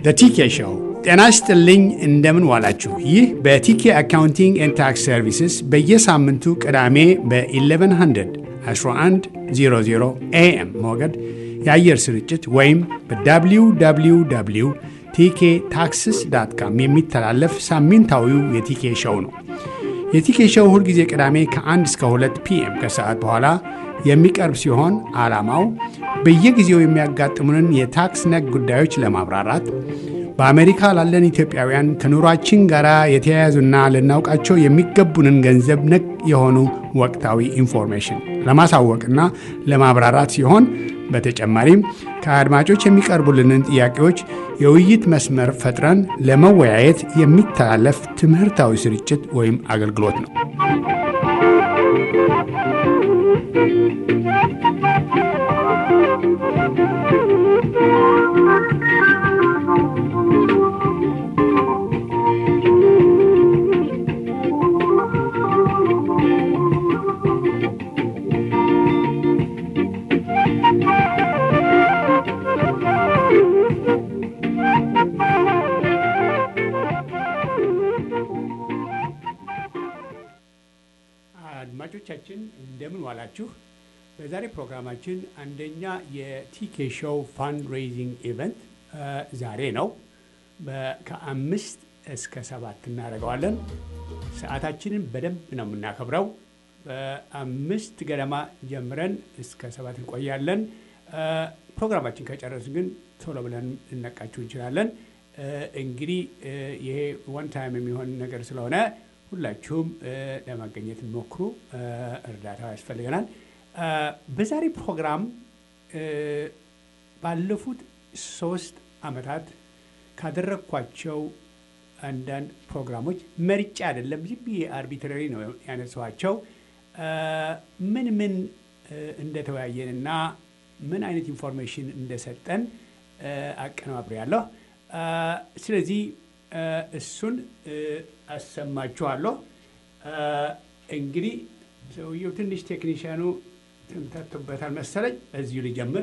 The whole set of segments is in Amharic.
ቲኬ ሾው። ጤና ይስጥልኝ፣ እንደምን ዋላችሁ። ይህ በቲኬ አካውንቲንግ ኤንድ ታክስ ሰርቪስስ በየሳምንቱ ቅዳሜ በ1100 1100 ኤኤም ሞገድ የአየር ስርጭት ወይም በwww ቲኬ ታክስስ ዳት ካም የሚተላለፍ ሳምንታዊው የቲኬ ሾው ነው። የቲኬ ሾው ሁልጊዜ ቅዳሜ ከ1 እስከ 2 ፒኤም ከሰዓት በኋላ የሚቀርብ ሲሆን ዓላማው በየጊዜው የሚያጋጥሙንን የታክስ ነክ ጉዳዮች ለማብራራት በአሜሪካ ላለን ኢትዮጵያውያን ከኑሯችን ጋር የተያያዙና ልናውቃቸው የሚገቡንን ገንዘብ ነክ የሆኑ ወቅታዊ ኢንፎርሜሽን ለማሳወቅና ለማብራራት ሲሆን በተጨማሪም ከአድማጮች የሚቀርቡልንን ጥያቄዎች የውይይት መስመር ፈጥረን ለመወያየት የሚተላለፍ ትምህርታዊ ስርጭት ወይም አገልግሎት ነው። አድማጮቻችን እንደምን ዋላችሁ። በዛሬ ፕሮግራማችን አንደኛ የቲኬ ሾው ፋንድ ሬይዚንግ ኢቨንት ዛሬ ነው። ከአምስት እስከ ሰባት እናደርገዋለን። ሰዓታችንን በደንብ ነው የምናከብረው። በአምስት ገደማ ጀምረን እስከ ሰባት እንቆያለን። ፕሮግራማችን ከጨረስን ግን ቶሎ ብለን ልነቃችሁ እንችላለን። እንግዲህ ይሄ ዋን ታይም የሚሆን ነገር ስለሆነ ሁላችሁም ለማገኘት ሞክሩ። እርዳታው ያስፈልገናል። በዛሬ ፕሮግራም ባለፉት ሶስት ዓመታት ካደረግኳቸው አንዳንድ ፕሮግራሞች መርጬ አይደለም፣ ዝም ብዬ አርቢትራሪ ነው ያነሳኋቸው። ምን ምን እንደተወያየንና ምን አይነት ኢንፎርሜሽን እንደሰጠን አቀነባብሬያለሁ። ስለዚህ እሱን አሰማችኋለሁ። እንግዲህ ሰውየው ትንሽ ቴክኒሽያኑ ትንተቱበታል መሰለኝ። እዚሁ ሊጀምር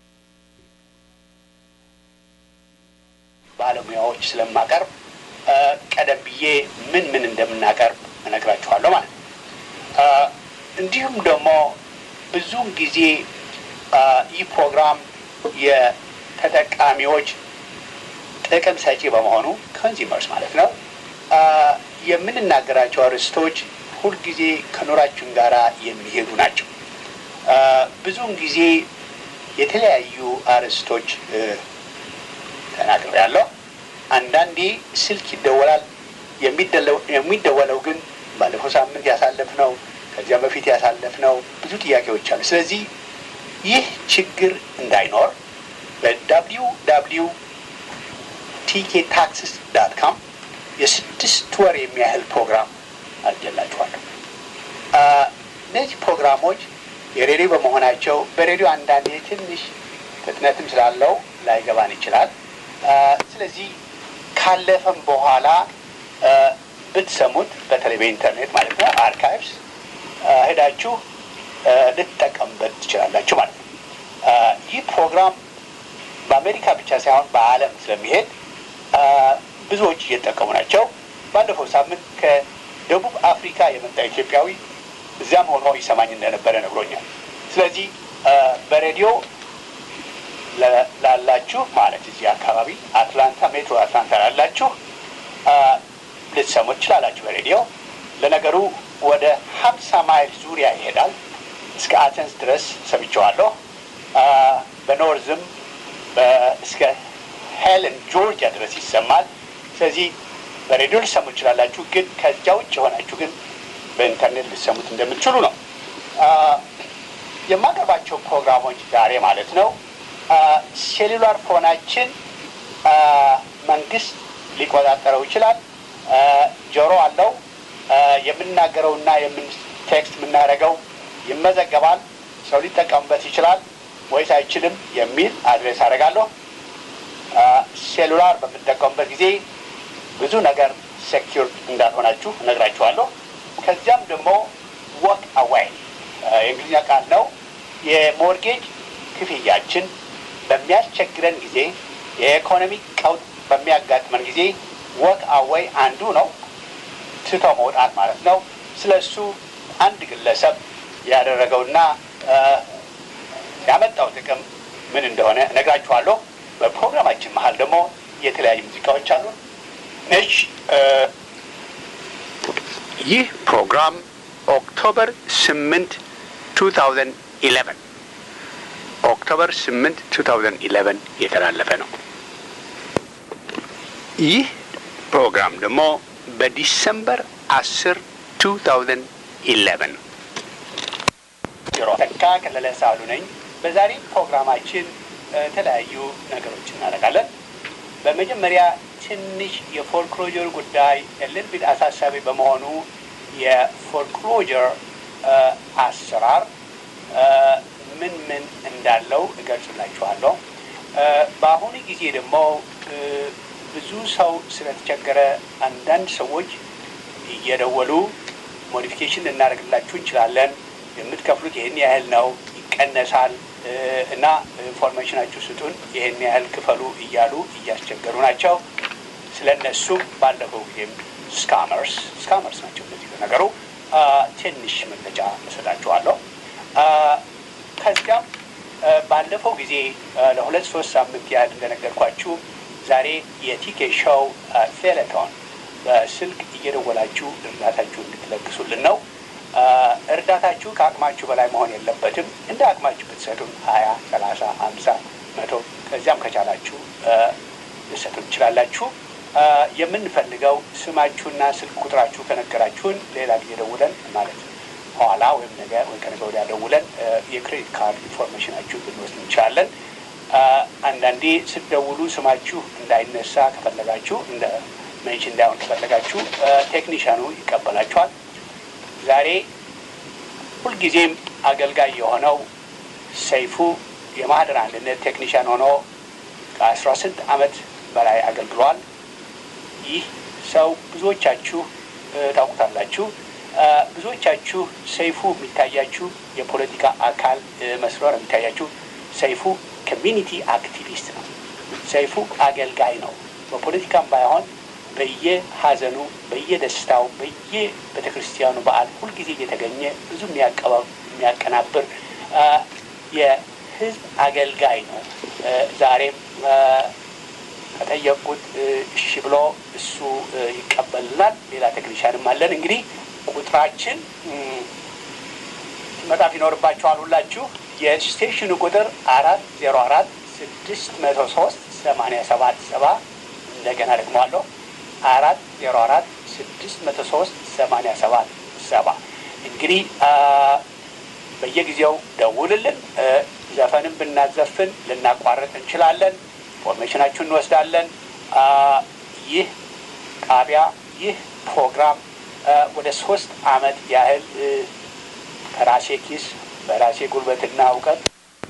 ባለሙያዎች ስለማቀርብ ቀደም ብዬ ምን ምን እንደምናቀርብ እነግራችኋለሁ ማለት ነው። እንዲሁም ደግሞ ብዙውን ጊዜ ይህ ፕሮግራም የተጠቃሚዎች ጥቅም ሰጪ በመሆኑ ኮንዚመርስ ማለት ነው የምንናገራቸው አርዕስቶች ሁልጊዜ ከኑራችን ጋር የሚሄዱ ናቸው። ብዙውን ጊዜ የተለያዩ አርዕስቶች ተናግሬያለሁ። አንዳንዴ ስልክ ይደወላል። የሚደወለው ግን ባለፈው ሳምንት ያሳለፍነው ከዚያም በፊት ያሳለፍነው ብዙ ጥያቄዎች አሉ። ስለዚህ ይህ ችግር እንዳይኖር በዳብሊው ዳብሊው ቲኬ ታክስስ ዳት ካም የስድስት ወር የሚያህል ፕሮግራም አድርጌላችኋለሁ። እነዚህ ፕሮግራሞች የሬዲዮ በመሆናቸው በሬዲዮ አንዳንዴ ትንሽ ፍጥነትም ስላለው ላይገባን ይችላል። ስለዚህ ካለፈም በኋላ ብትሰሙት በተለይ በኢንተርኔት ማለት ነው አርካይቭስ ሄዳችሁ ልትጠቀሙበት ትችላላችሁ ማለት ነው። ይህ ፕሮግራም በአሜሪካ ብቻ ሳይሆን በዓለም ስለሚሄድ ብዙዎች እየተጠቀሙ ናቸው። ባለፈው ሳምንት ከደቡብ አፍሪካ የመጣ ኢትዮጵያዊ እዚያም ሆኖ ይሰማኝ እንደነበረ ነግሮኛል። ስለዚህ በሬዲዮ ላላችሁ ማለት እዚህ አካባቢ አትላንታ፣ ሜትሮ አትላንታ ላላችሁ ልትሰሙ ትችላላችሁ በሬዲዮ። ለነገሩ ወደ ሀምሳ ማይል ዙሪያ ይሄዳል። እስከ አተንስ ድረስ ሰምቼዋለሁ። በኖርዝም እስከ ሄለን ጆርጂያ ድረስ ይሰማል። ስለዚህ በሬዲዮ ልሰሙ ትችላላችሁ። ግን ከዚያ ውጭ የሆናችሁ ግን በኢንተርኔት ልሰሙት እንደምትችሉ ነው። የማቀርባቸው ፕሮግራሞች ዛሬ ማለት ነው ሴሉላር ፎናችን መንግስት ሊቆጣጠረው ይችላል። ጆሮ አለው። የምናገረውና ቴክስት የምናደርገው ይመዘገባል። ሰው ሊጠቀምበት ይችላል ወይስ አይችልም የሚል አድሬስ አደርጋለሁ። ሴሉላር በምጠቀሙበት ጊዜ ብዙ ነገር ሴኪር እንዳልሆናችሁ እነግራችኋለሁ። ከዚያም ደግሞ ወክ አዋይ የእንግሊዝኛ ቃል ነው። የሞርጌጅ ክፍያችን በሚያስቸግረን ጊዜ የኢኮኖሚ በሚያጋጥመን ጊዜ ወክ አወይ አንዱ ነው፣ ትቶ መውጣት ማለት ነው። ስለ እሱ አንድ ግለሰብ ያደረገውና ያመጣው ጥቅም ምን እንደሆነ እነግራችኋለሁ። በፕሮግራማችን መሀል ደግሞ የተለያዩ ሙዚቃዎች አሉ። እሺ፣ ይህ ፕሮግራም ኦክቶበር ስምንት ቱ ታውዘንድ ኢሌቨን ኦክቶበር ስምንት ቱ ታውዘንድ ኢሌቨን የተላለፈ ነው። ይህ ፕሮግራም ደግሞ በዲሰምበር አስር ቱ ታውዘንድ ኢሌቨን ተካ ከለለ ሳሉ ነኝ። በዛሬ ፕሮግራማችን የተለያዩ ነገሮች እናደርጋለን። በመጀመሪያ ትንሽ የፎርክሎጀር ጉዳይ ልልቢት አሳሳቢ በመሆኑ የፎርክሎጀር አሰራር ምን ምን እንዳለው እገልጽላችኋለሁ። በአሁኑ ጊዜ ደግሞ ብዙ ሰው ስለተቸገረ አንዳንድ ሰዎች እየደወሉ ሞዲፊኬሽን ልናደርግላችሁ እንችላለን፣ የምትከፍሉት ይህን ያህል ነው፣ ይቀነሳል እና ኢንፎርሜሽናችሁ ስጡን፣ ይህን ያህል ክፈሉ እያሉ እያስቸገሩ ናቸው። ስለ እነሱም ባለፈው ጊዜም ስካመርስ ስካመርስ ናቸው እነዚህ ነገሩ ትንሽ መግለጫ እሰጣችኋለሁ። ከዚያም ባለፈው ጊዜ ለሁለት ሶስት ሳምንት ያህል እንደነገርኳችሁ ዛሬ የቲኬ ሾው ቴሌቶን በስልክ እየደወላችሁ እርዳታችሁ እንድትለግሱልን ነው። እርዳታችሁ ከአቅማችሁ በላይ መሆን የለበትም። እንደ አቅማችሁ ብትሰጡን ሀያ ሰላሳ ሀምሳ መቶ ከዚያም ከቻላችሁ ልሰጡን ትችላላችሁ። የምንፈልገው ስማችሁና ስልክ ቁጥራችሁ ከነገራችሁን ሌላ ጊዜ ደውለን ማለት ኋላ ወይም ነገ ወይ ከነገ ወዲያ ደውለን የክሬዲት ካርድ ኢንፎርሜሽናችሁ ብንወስድ እንችላለን። አንዳንዴ ስትደውሉ ስማችሁ እንዳይነሳ ከፈለጋችሁ እንደ ሜንሽን እንዳይሆን ከፈለጋችሁ ቴክኒሻኑ ይቀበላችኋል። ዛሬ ሁልጊዜም አገልጋይ የሆነው ሰይፉ የማህደር አንድነት ቴክኒሻን ሆኖ ከአስራ ስንት ዓመት በላይ አገልግሏል። ይህ ሰው ብዙዎቻችሁ ታውቁታላችሁ። ብዙዎቻችሁ ሰይፉ የሚታያችሁ የፖለቲካ አካል መስሎ ነው የሚታያችሁ። ሰይፉ ኮሚኒቲ አክቲቪስት ነው። ሰይፉ አገልጋይ ነው። በፖለቲካም ባይሆን በየሀዘኑ፣ በየደስታው፣ በየቤተ ክርስቲያኑ በዓል ሁልጊዜ እየተገኘ ብዙ የሚያቀናብር የህዝብ አገልጋይ ነው። ዛሬም ከጠየቁት እሺ ብሎ እሱ ይቀበልናል። ሌላ ቴክኒሻንም አለን። እንግዲህ ቁጥራችን መጣፍ ይኖርባችኋል ሁላችሁ። የስቴሽኑ ቁጥር አራት ዜሮ አራት ስድስት መቶ ሶስት ሰማንያ ሰባት ሰባ እንደገና ደግመዋለሁ አራት ዜሮ አራት ስድስት መቶ ሶስት ሰማንያ ሰባት ሰባ እንግዲህ በየጊዜው ደውልልን። ዘፈንም ብናዘፍን ልናቋርጥ እንችላለን። ኢንፎርሜሽናችሁን እንወስዳለን። ይህ ጣቢያ ይህ ፕሮግራም ወደ ሶስት አመት ያህል ከራሴ ኪስ በራሴ ጉልበትና እውቀት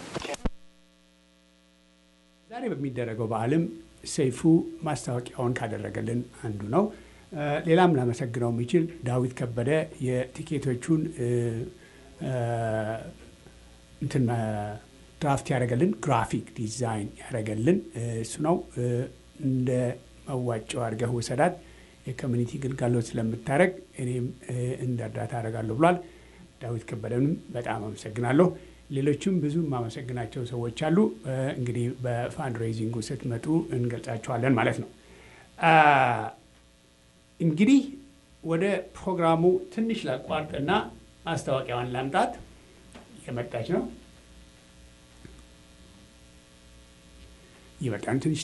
ዛሬ በሚደረገው በዓልም ሰይፉ ማስታወቂያውን ካደረገልን አንዱ ነው። ሌላም ላመሰግነው የሚችል ዳዊት ከበደ የቲኬቶቹን እንትን ድራፍት ያደረገልን ግራፊክ ዲዛይን ያደረገልን እሱ ነው። እንደ መዋጮው አድርገህ ውሰዳት የኮሚኒቲ ግልጋሎት ስለምታደረግ እኔም እንደ እርዳታ አደርጋለሁ ብሏል። ዳዊት ከበደንም በጣም አመሰግናለሁ። ሌሎችም ብዙ የማመሰግናቸው ሰዎች አሉ። እንግዲህ በፋንድ ሬይዚንጉ ስትመጡ እንገልጻቸዋለን ማለት ነው። እንግዲህ ወደ ፕሮግራሙ ትንሽ ላቋርጥና ማስታወቂያዋን ላምጣት። የመጣች ነው ይበቃን ትንሽ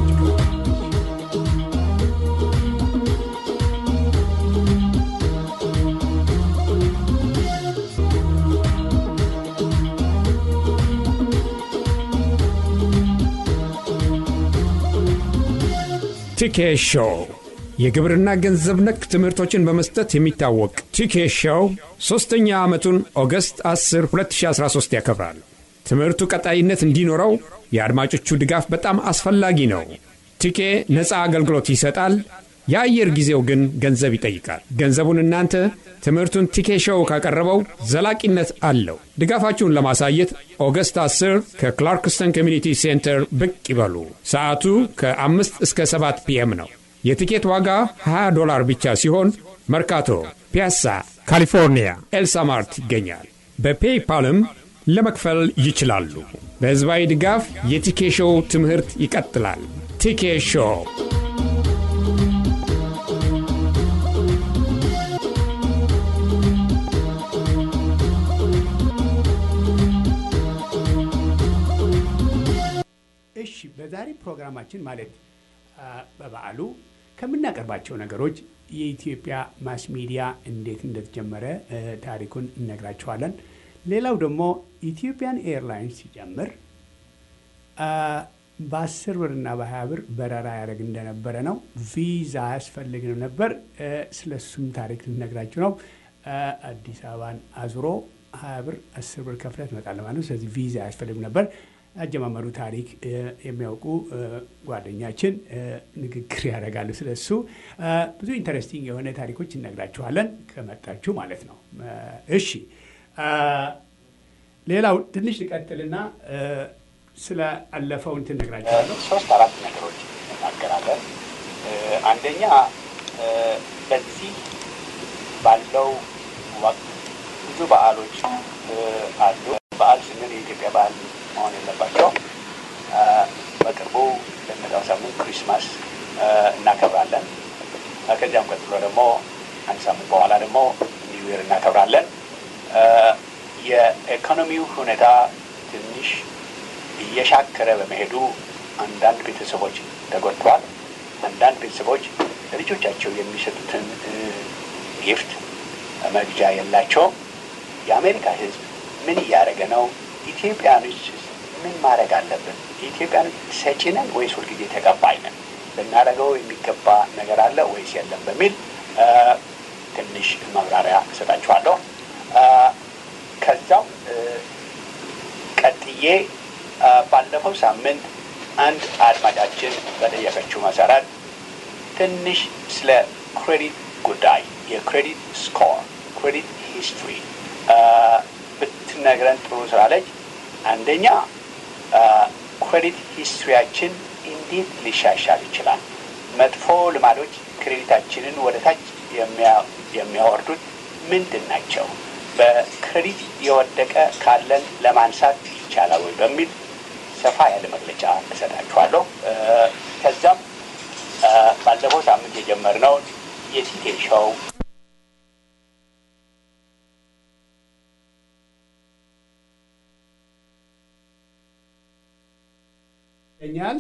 ቲኬ ሾው የግብርና ገንዘብ ነክ ትምህርቶችን በመስጠት የሚታወቅ ቲኬ ሾው ሦስተኛ ዓመቱን ኦገስት 10 2013 ያከብራል። ትምህርቱ ቀጣይነት እንዲኖረው የአድማጮቹ ድጋፍ በጣም አስፈላጊ ነው። ቲኬ ነፃ አገልግሎት ይሰጣል። የአየር ጊዜው ግን ገንዘብ ይጠይቃል። ገንዘቡን እናንተ ትምህርቱን ቲኬ ሾው ካቀረበው ዘላቂነት አለው። ድጋፋችሁን ለማሳየት ኦገስት 10 ከክላርክስተን ኮሚኒቲ ሴንተር ብቅ ይበሉ። ሰዓቱ ከ5 እስከ 7 ፒኤም ነው። የቲኬት ዋጋ 20 ዶላር ብቻ ሲሆን መርካቶ፣ ፒያሳ፣ ካሊፎርኒያ ኤልሳማርት ይገኛል። በፔይፓልም ለመክፈል ይችላሉ። በሕዝባዊ ድጋፍ የቲኬ ሾው ትምህርት ይቀጥላል። ቲኬ ሾው እሺ በዛሬ ፕሮግራማችን ማለት በበዓሉ ከምናቀርባቸው ነገሮች የኢትዮጵያ ማስ ሚዲያ እንዴት እንደተጀመረ ታሪኩን እነግራችኋለን። ሌላው ደግሞ ኢትዮጵያን ኤርላይንስ ሲጀምር በአስር ብር እና በሀያ ብር በረራ ያደረግ እንደነበረ ነው። ቪዛ አያስፈልግም ነበር። ስለሱም ታሪክ ልነግራችሁ ነው። አዲስ አበባን አዙሮ ሀያ ብር አስር ብር ከፍለህ ትመጣለህ ማለት ነው። ስለዚህ ቪዛ አያስፈልግም ነበር። አጀማመሩ ታሪክ የሚያውቁ ጓደኛችን ንግግር ያደርጋሉ ስለሱ። ብዙ ኢንተረስቲንግ የሆነ ታሪኮች እነግራችኋለን ከመጣችሁ ማለት ነው። እሺ ሌላው ትንሽ ልቀጥልና ስለ አለፈው እንትን እነግራችኋለሁ። ሶስት አራት ነገሮች እናገራለን። አንደኛ በዚህ ባለው ወቅት ብዙ በዓሎች አሉ። በዓል ስንል የኢትዮጵያ በዓል መሆን የለባቸው። በቅርቡ ለሚመጣው ሳምንት ክሪስማስ እናከብራለን። ከዚያም ቀጥሎ ደግሞ አንድ ሳምንት በኋላ ደግሞ ኒው ይር እናከብራለን። የኢኮኖሚው ሁኔታ ትንሽ እየሻከረ በመሄዱ አንዳንድ ቤተሰቦች ተጎድተዋል። አንዳንድ ቤተሰቦች ለልጆቻቸው የሚሰጡትን ጊፍት መግዣ የላቸውም። የአሜሪካ ሕዝብ ምን እያደረገ ነው? ኢትዮጵያኖች ምን ማድረግ አለብን? ኢትዮጵያኖች ሰጪ ነን ወይስ ሁልጊዜ ተቀባይ ነን? ልናደርገው የሚገባ ነገር አለ ወይስ የለም? በሚል ትንሽ ማብራሪያ እሰጣችኋለሁ። ከዛው ቀጥዬ ባለፈው ሳምንት አንድ አድማጫችን በጠየቀችው መሰረት ትንሽ ስለ ክሬዲት ጉዳይ የክሬዲት ስኮር ክሬዲት ሂስትሪ ብትነግረን ጥሩ ስላለች፣ አንደኛ ክሬዲት ሂስትሪያችን እንዴት ሊሻሻል ይችላል? መጥፎ ልማዶች ክሬዲታችንን ወደ ታች የሚያወርዱት ምንድን ናቸው? በክሬዲት የወደቀ ካለን ለማንሳት ይቻላል ወይ በሚል ሰፋ ያለ መግለጫ እሰጣችኋለሁ። ከዛም ባለፈው ሳምንት የጀመርነውን የቲቴ ሾው ይገኛል።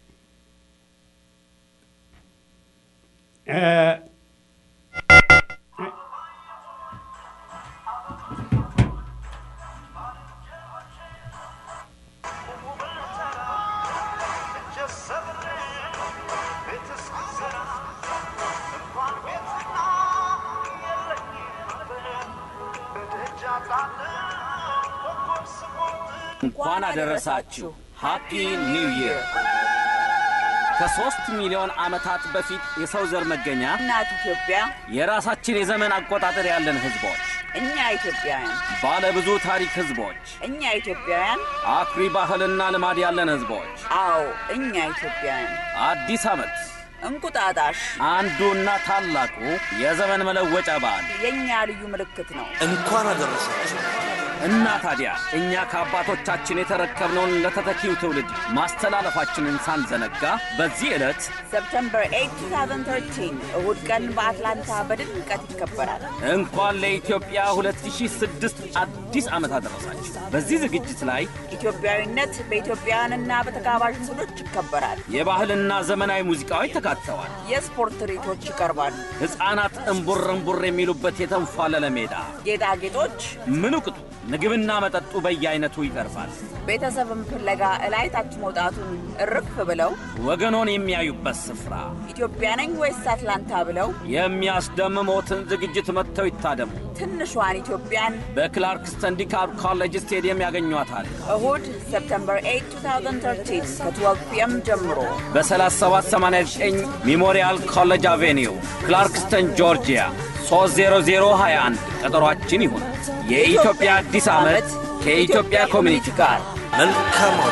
እንኳን አደረሳችሁ። ሃፒ ኒው ይር። ከሦስት ሚሊዮን ዓመታት በፊት የሰው ዘር መገኛ እናት ኢትዮጵያ የራሳችን የዘመን አቆጣጠር ያለን ሕዝቦች፣ እኛ ኢትዮጵያውያን ባለ ብዙ ታሪክ ሕዝቦች፣ እኛ ኢትዮጵያውያን አኩሪ ባህልና ልማድ ያለን ሕዝቦች አዎ እኛ ኢትዮጵያውያን አዲስ ዓመት እንቁጣጣሽ አንዱና ታላቁ የዘመን መለወጫ በዓል የእኛ ልዩ ምልክት ነው። እንኳን አደረሳችሁ። እና ታዲያ እኛ ከአባቶቻችን የተረከብነውን ለተተኪው ትውልድ ማስተላለፋችንን ሳንዘነጋ በዚህ ዕለት ሰፕተምበር 8 2013 እሁድ ቀን በአትላንታ በድምቀት ይከበራል። እንኳን ለኢትዮጵያ 2006 አዲስ ዓመት አደረሳችሁ። በዚህ ዝግጅት ላይ ኢትዮጵያዊነት በኢትዮጵያውያንና በተጋባዥ እንግዶች ይከበራል። የባህልና ዘመናዊ ሙዚቃዎች ተካተዋል። የስፖርት ትርኢቶች ይቀርባሉ። ሕፃናት እምቡር እምቡር የሚሉበት የተንፏለለ ሜዳ፣ ጌጣጌጦች፣ ምኑ ቅጡ ምግብና መጠጡ በየአይነቱ ይቀርባል። ቤተሰብም ፍለጋ እላይ ታች መውጣቱን እርፍ ብለው ወገኖን የሚያዩበት ስፍራ ኢትዮጵያ ነኝ ወይስ አትላንታ ብለው የሚያስደምሞትን ዝግጅት መጥተው ይታደሙ። ትንሿን ኢትዮጵያን በክላርክስተን ዲካፕ ኮሌጅ ስቴዲየም ያገኟታል። እሁድ ሴፕተምበር 8 2013 ከ12 ፒኤም ጀምሮ በ3789 ሚሞሪያል ኮሌጅ አቬኒው ክላርክስተን ጆርጂያ 30021 ቀጠሯችን ይሁን። የኢትዮጵያ አዲስ ዓመት ከኢትዮጵያ ኮሚኒቲ ጋር መልካም ወር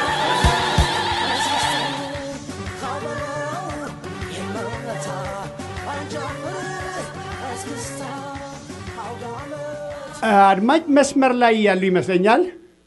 አድማጭ መስመር ላይ ያሉ ይመስለኛል።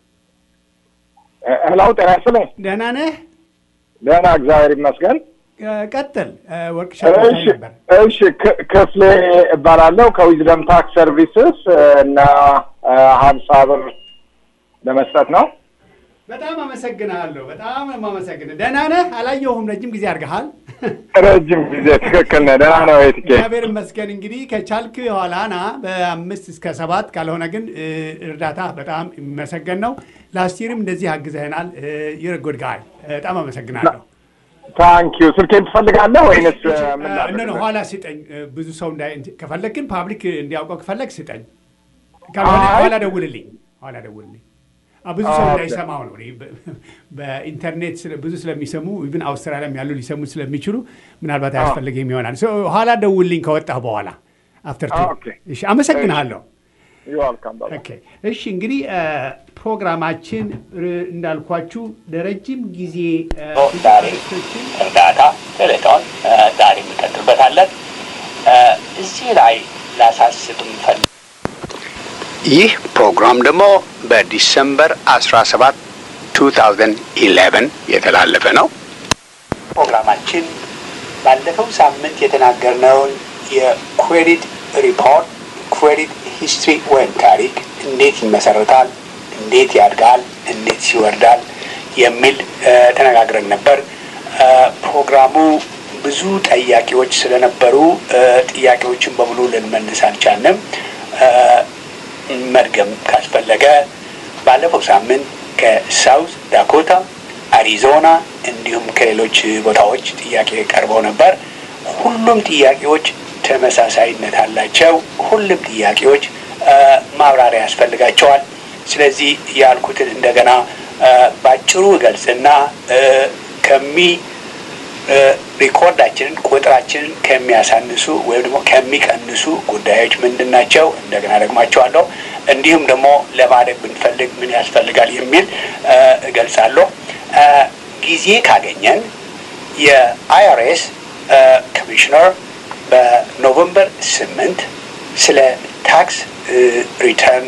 እህላው ጤና ይስጥልኝ። ደህና ነህ? ደህና እግዚአብሔር ይመስገን። እ፣ ቀጥል። ወርቅሻ እሺ እሺ፣ ክ- ክፍሌ እባላለሁ ከዊዝደም ታክስ ሰርቪስስ እና ሀምሳ ብር ለመስጠት ነው። በጣም አመሰግናለሁ። በጣም ነው የማመሰግንህ። ደህና ነህ? አላየሁም። ረጅም ጊዜ አድርገሃል። ረጅም ጊዜ ትክክል ነህ። ደህና ነው የትኬ እግዚአብሔር ይመስገን። እንግዲህ ከቻልክ የኋላ ና በአምስት እስከ ሰባት ካልሆነ ግን እ፣ እርዳታ በጣም የሚመሰገን ነው። ላስቲርም እንደዚህ አግዘህናል። ይርጉድ ጋይ በጣም አመሰግናለሁ። ታንኪዩ። ስልኬን ትፈልጋለህ ወይንስ እ፣ ምን እ፣ ላድርግ? ኖ ኖ፣ ኋላ ስጠኝ። እ፣ ብዙ ሰው እንዳይ እንት- ከፈለግ ግን ፓብሊክ እንዲያውቀው ከፈለግ ስጠኝ። ካልሆነ አይ። ኋላ ደውልልኝ። ኋላ ደውልልኝ። አ፣ ብዙ ሰው ኦኬ። እንዳይሰማው ነው። እኔ በ- በኢንተርኔት ስለ- ብዙ ስለሚሰሙ ኢቭን አውስትራሊያም ያሉ ሊሰሙ ስለሚችሉ ምናልባት አያስፈልግም ይሆናል። ሶ፣ ኋላ ደውልልኝ ከወጣህ በኋላ አፍተር ቱ። ኦኬ። እሺ፣ አመሰግንሃለሁ። ይዋልካም ባባ። ኦኬ እሺ እንግዲህ እ፣ ፕሮግራማችን እ፣ እንዳልኳችሁ ለረጅም ጊዜ እ፣ ዛሬ ኢንተረስቶችን እርዳታ ቴሌቶን ዛሬ እንቀጥልበታለን። እ፣ እዚህ ላይ ላሳስብ ምፈልግ ይህ ፕሮግራም ደግሞ በዲሰምበር 17 2011 የተላለፈ ነው። ፕሮግራማችን ባለፈው ሳምንት የተናገርነውን የክሬዲት ሪፖርት ክሬዲት ሂስትሪ ወይም ታሪክ እንዴት ይመሰረታል፣ እንዴት ያድጋል፣ እንዴት ይወርዳል የሚል እ፣ ተነጋግረን ነበር። እ፣ ፕሮግራሙ ብዙ ጠያቂዎች ስለነበሩ እ፣ ጥያቄዎችን በሙሉ ልንመልስ አልቻልንም። እ፣ መድገም ካስፈለገ ባለፈው ሳምንት ከሳውዝ ዳኮታ፣ አሪዞና እንዲሁም ከሌሎች ቦታዎች ጥያቄ ቀርበው ነበር። ሁሉም ጥያቄዎች ተመሳሳይነት አላቸው። ሁሉም ጥያቄዎች እ፣ ማብራሪያ ያስፈልጋቸዋል። ስለዚህ ያልኩትን እንደገና እ፣ ባጭሩ እገልጽና እ፣ ከሚ እ፣ ሪኮርዳችንን ቁጥራችንን ከሚያሳንሱ ወይም ደግሞ ከሚቀንሱ ጉዳዮች ምንድን ናቸው? እንደገና ደግማቸዋለሁ። እንዲሁም ደግሞ ለማደግ ብንፈልግ ምን ያስፈልጋል የሚል እ፣ እገልጻለሁ። እ፣ ጊዜ ካገኘን የአይአርኤስ ኮሚሽነር በኖቨምበር ስምንት ስለ ታክስ ሪተርን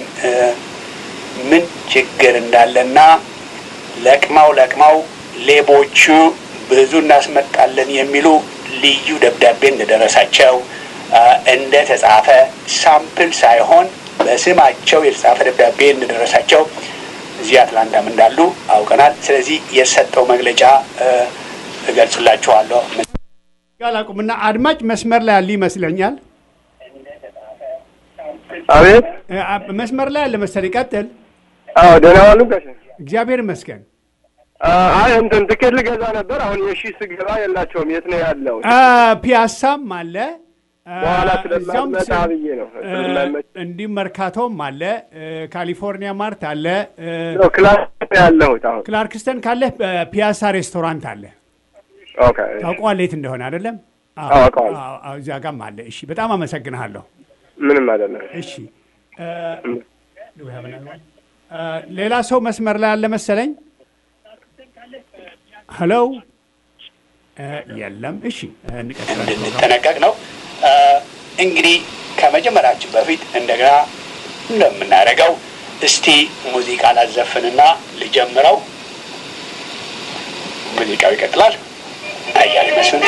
ምን ችግር እንዳለና ለቅመው ለቅመው ሌቦቹ ብዙ እናስመጣለን የሚሉ ልዩ ደብዳቤ እንደደረሳቸው አ፣ እንደተጻፈ ሳምፕል ሳይሆን በስማቸው የተጻፈ ደብዳቤ እንደደረሳቸው እዚህ አትላንታም እንዳሉ አውቀናል። ስለዚህ የሰጠው መግለጫ አ፣ እገልጽላችኋለሁ። አላቁምና አድማጭ መስመር ላይ ያሉ ይመስለኛል። አቤት። እ፣ አ- መስመር ላይ ያለ መሰለኝ። ቀጥል። አዎ ደህና ዋሉ ጋሽ። እግዚአብሔር ይመስገን። አይ እንትን ትኬት ልገዛ ነበር። አሁን የሺ ስገባ የላቸውም። የት ነው ያለው? አ፣ ፒያሳም አለ አ፣ በኋላ እዚያውም ስለማትመጣ ስ- ብዬ ነው። እ፣ ስለማይመች እንዲሁም መርካቶም አለ እ፣ ካሊፎርኒያ ማርት አለ እ፣ ነው ክላስ ነው ያለሁት አሁን። ክላርክስተን ካለህ ፒያሳ ሬስቶራንት አለ። ኦኬ ታውቀዋለህ የት እንደሆነ አይደለም? አዎ፣ አውቀዋለሁ። አዎ፣ አዎ፣ እዚያ ጋም አለ። እሺ፣ በጣም አመሰግንሃለሁ። ምንም አይደለም። እሺ እ፣ do we have another one? እ፣ ሌላ ሰው መስመር ላይ አለ መሰለኝ። ሄሎ እ፣ የለም። እሺ እ፣ እንቀጥላለን ፕሮግራም። እንድንጠነቀቅ ነው። አ፣ እንግዲህ ከመጀመራችን በፊት እንደገና እንደምናደርገው እስቲ ሙዚቃ ላዘፍንና ልጀምረው። ሙዚቃው ይቀጥላል። አያሌ መስፍን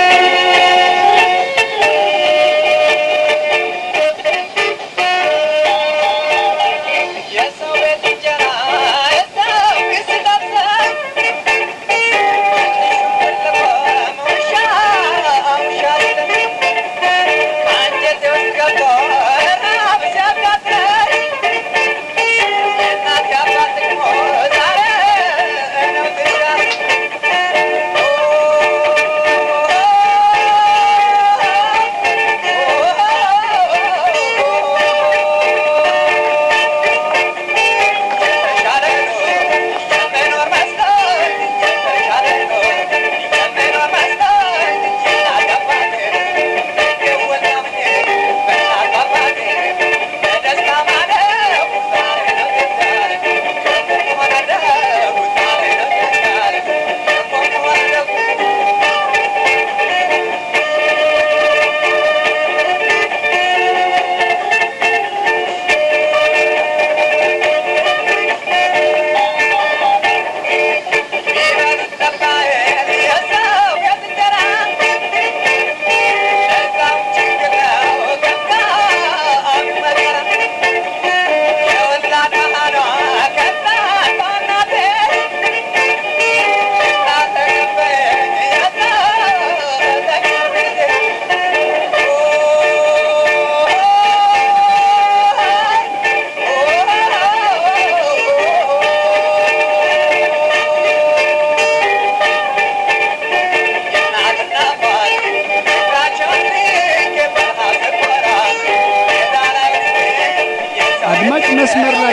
የሰው ቤት እንጀራ የሰው ኪስ ጠብሰን ትልቁም ውሻ ውሻ ሲለን አንጀቴ ውስጥ ገብቶ ረሃብ ሲያቃጥለኝ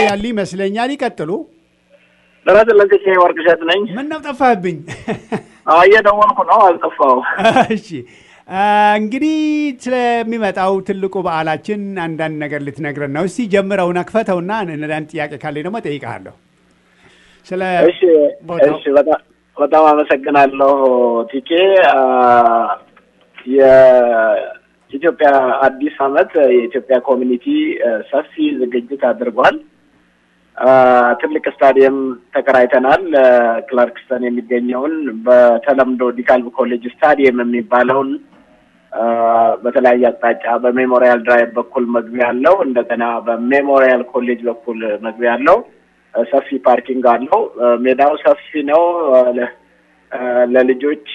ያሉ ይመስለኛል። ይቀጥሉ። ደረጀ ለንቅቄ ወርቅሸት ነኝ። ምን ነው ጠፋህብኝ? አዎ፣ እየደወልኩ ነው፣ አልጠፋው። እሺ እንግዲህ ስለሚመጣው ትልቁ በዓላችን አንዳንድ ነገር ልትነግረን ነው። እስቲ ጀምረውና ክፈተውና አንዳንድ ጥያቄ ካለኝ ደግሞ ጠይቀሃለሁ። ስለ እሺ፣ እሺ፣ በጣም በጣም አመሰግናለሁ ቲኬ። የኢትዮጵያ አዲስ ዓመት የኢትዮጵያ ኮሚኒቲ ሰፊ ዝግጅት አድርጓል። ትልቅ ስታዲየም ተከራይተናል። ክላርክስተን የሚገኘውን በተለምዶ ዲካልቭ ኮሌጅ ስታዲየም የሚባለውን በተለያየ አቅጣጫ በሜሞሪያል ድራይቭ በኩል መግቢያ አለው። እንደገና በሜሞሪያል ኮሌጅ በኩል መግቢያ አለው። ሰፊ ፓርኪንግ አለው። ሜዳው ሰፊ ነው። ለልጆች፣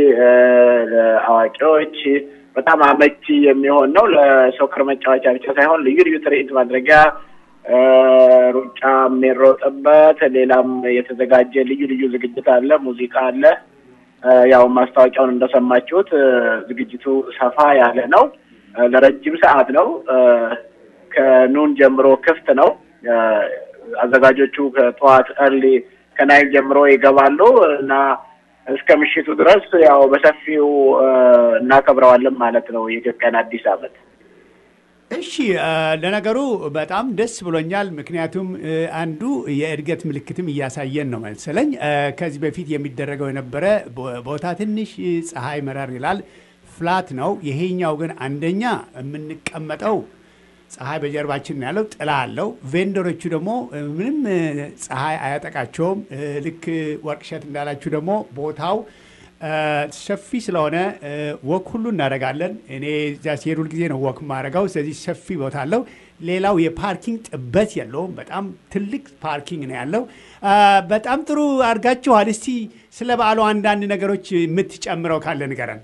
ለአዋቂዎች በጣም አመቺ የሚሆን ነው። ለሶከር መጫወቻ ብቻ ሳይሆን ልዩ ልዩ ትርኢት ማድረጊያ ሩጫ የሚሮጥበት ሌላም የተዘጋጀ ልዩ ልዩ ዝግጅት አለ። ሙዚቃ አለ። ያው ማስታወቂያውን እንደሰማችሁት ዝግጅቱ ሰፋ ያለ ነው። ለረጅም ሰዓት ነው። ከኑን ጀምሮ ክፍት ነው። አዘጋጆቹ ከጠዋት እርሊ ከናይን ጀምሮ ይገባሉ እና እስከ ምሽቱ ድረስ ያው በሰፊው እናከብረዋለን ማለት ነው የኢትዮጵያን አዲስ ዓመት። እሺ ለነገሩ በጣም ደስ ብሎኛል። ምክንያቱም አንዱ የእድገት ምልክትም እያሳየን ነው መሰለኝ። ከዚህ በፊት የሚደረገው የነበረ ቦታ ትንሽ ፀሐይ መረር ይላል፣ ፍላት ነው። ይሄኛው ግን አንደኛ የምንቀመጠው ፀሐይ በጀርባችን ነው ያለው፣ ጥላ አለው። ቬንደሮቹ ደግሞ ምንም ፀሐይ አያጠቃቸውም። ልክ ወርቅሸት እንዳላችሁ ደግሞ ቦታው ሰፊ ስለሆነ ወክ ሁሉ እናደርጋለን። እኔ እዚያ ሲሄድ ሁልጊዜ ነው ወክ የማደርገው። ስለዚህ ሰፊ ቦታ አለው። ሌላው የፓርኪንግ ጥበት የለውም። በጣም ትልቅ ፓርኪንግ ነው ያለው። በጣም ጥሩ አድርጋችኋል። እስቲ ስለ በዓሉ አንዳንድ ነገሮች የምትጨምረው ካለ ንገረን።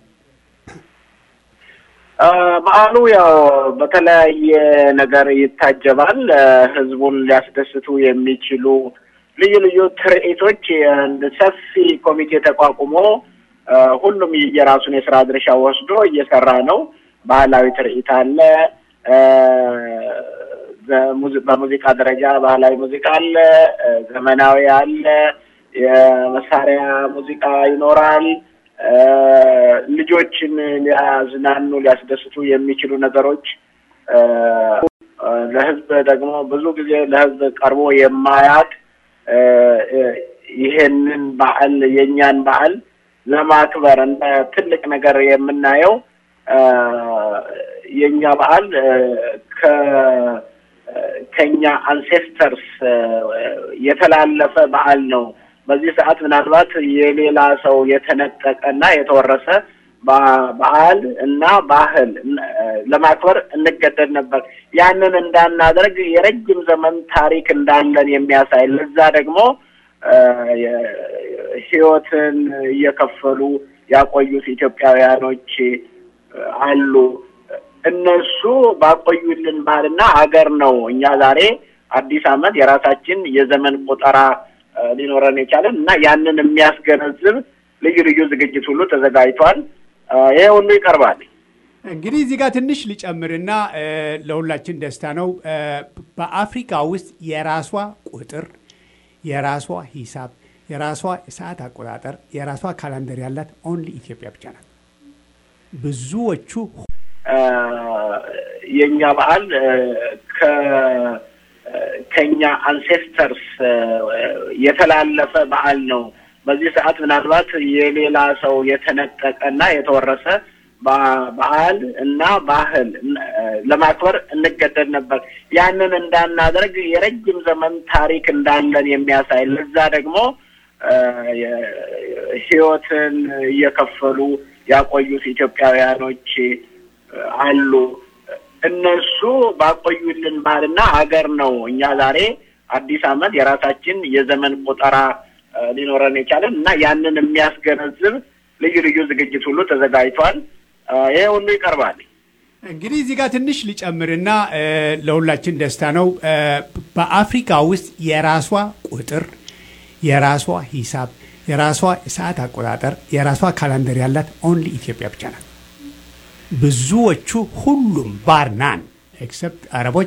በዓሉ ያው በተለያየ ነገር ይታጀባል። ህዝቡን ሊያስደስቱ የሚችሉ ልዩ ልዩ ትርኢቶች ሰፊ ኮሚቴ ተቋቁሞ ሁሉም የራሱን የስራ ድርሻ ወስዶ እየሰራ ነው። ባህላዊ ትርኢት አለ። በሙዚቃ ደረጃ ባህላዊ ሙዚቃ አለ፣ ዘመናዊ አለ፣ የመሳሪያ ሙዚቃ ይኖራል። ልጆችን ሊያዝናኑ ሊያስደስቱ የሚችሉ ነገሮች ለህዝብ ደግሞ ብዙ ጊዜ ለህዝብ ቀርቦ የማያውቅ ይሄንን በዓል የእኛን በዓል ለማክበር እንደ ትልቅ ነገር የምናየው የእኛ በዓል ከኛ አንሴስተርስ የተላለፈ በዓል ነው። በዚህ ሰዓት ምናልባት የሌላ ሰው የተነጠቀና የተወረሰ በዓል እና ባህል ለማክበር እንገደድ ነበር። ያንን እንዳናደርግ የረጅም ዘመን ታሪክ እንዳለን የሚያሳይ ለዛ ደግሞ ህይወትን እየከፈሉ ያቆዩት ኢትዮጵያውያኖች አሉ። እነሱ ባቆዩልን ባህልና ሀገር ነው እኛ ዛሬ አዲስ ዓመት የራሳችን የዘመን ቆጠራ ሊኖረን የቻለን እና ያንን የሚያስገነዝብ ልዩ ልዩ ዝግጅት ሁሉ ተዘጋጅቷል። ይሄ ሁሉ ይቀርባል። እንግዲህ እዚህ ጋር ትንሽ ልጨምርና ለሁላችን ደስታ ነው። በአፍሪካ ውስጥ የራሷ ቁጥር፣ የራሷ ሂሳብ፣ የራሷ ሰዓት አቆጣጠር፣ የራሷ ካላንደር ያላት ኦንሊ ኢትዮጵያ ብቻ ናት። ብዙዎቹ የእኛ በዓል ከኛ አንሴስተርስ የተላለፈ በዓል ነው። በዚህ ሰዓት ምናልባት የሌላ ሰው የተነጠቀና የተወረሰ በዓል እና ባህል ለማክበር እንገደድ ነበር። ያንን እንዳናደርግ የረጅም ዘመን ታሪክ እንዳለን የሚያሳይ ለዛ ደግሞ ህይወትን እየከፈሉ ያቆዩት ኢትዮጵያውያኖች አሉ። እነሱ ባቆዩልን ባህልና ሀገር ነው እኛ ዛሬ አዲስ ዓመት የራሳችን የዘመን ቆጠራ ሊኖረን የቻለን እና ያንን የሚያስገነዝብ ልዩ ልዩ ዝግጅት ሁሉ ተዘጋጅቷል። ይሄ ሁሉ ይቀርባል። እንግዲህ እዚህ ጋር ትንሽ ልጨምርና ለሁላችን ደስታ ነው። በአፍሪካ ውስጥ የራሷ ቁጥር፣ የራሷ ሂሳብ፣ የራሷ ሰዓት አቆጣጠር፣ የራሷ ካላንደር ያላት ኦንሊ ኢትዮጵያ ብቻ ናት። ብዙዎቹ ሁሉም ባር ናን ኤክሰፕት አረቦች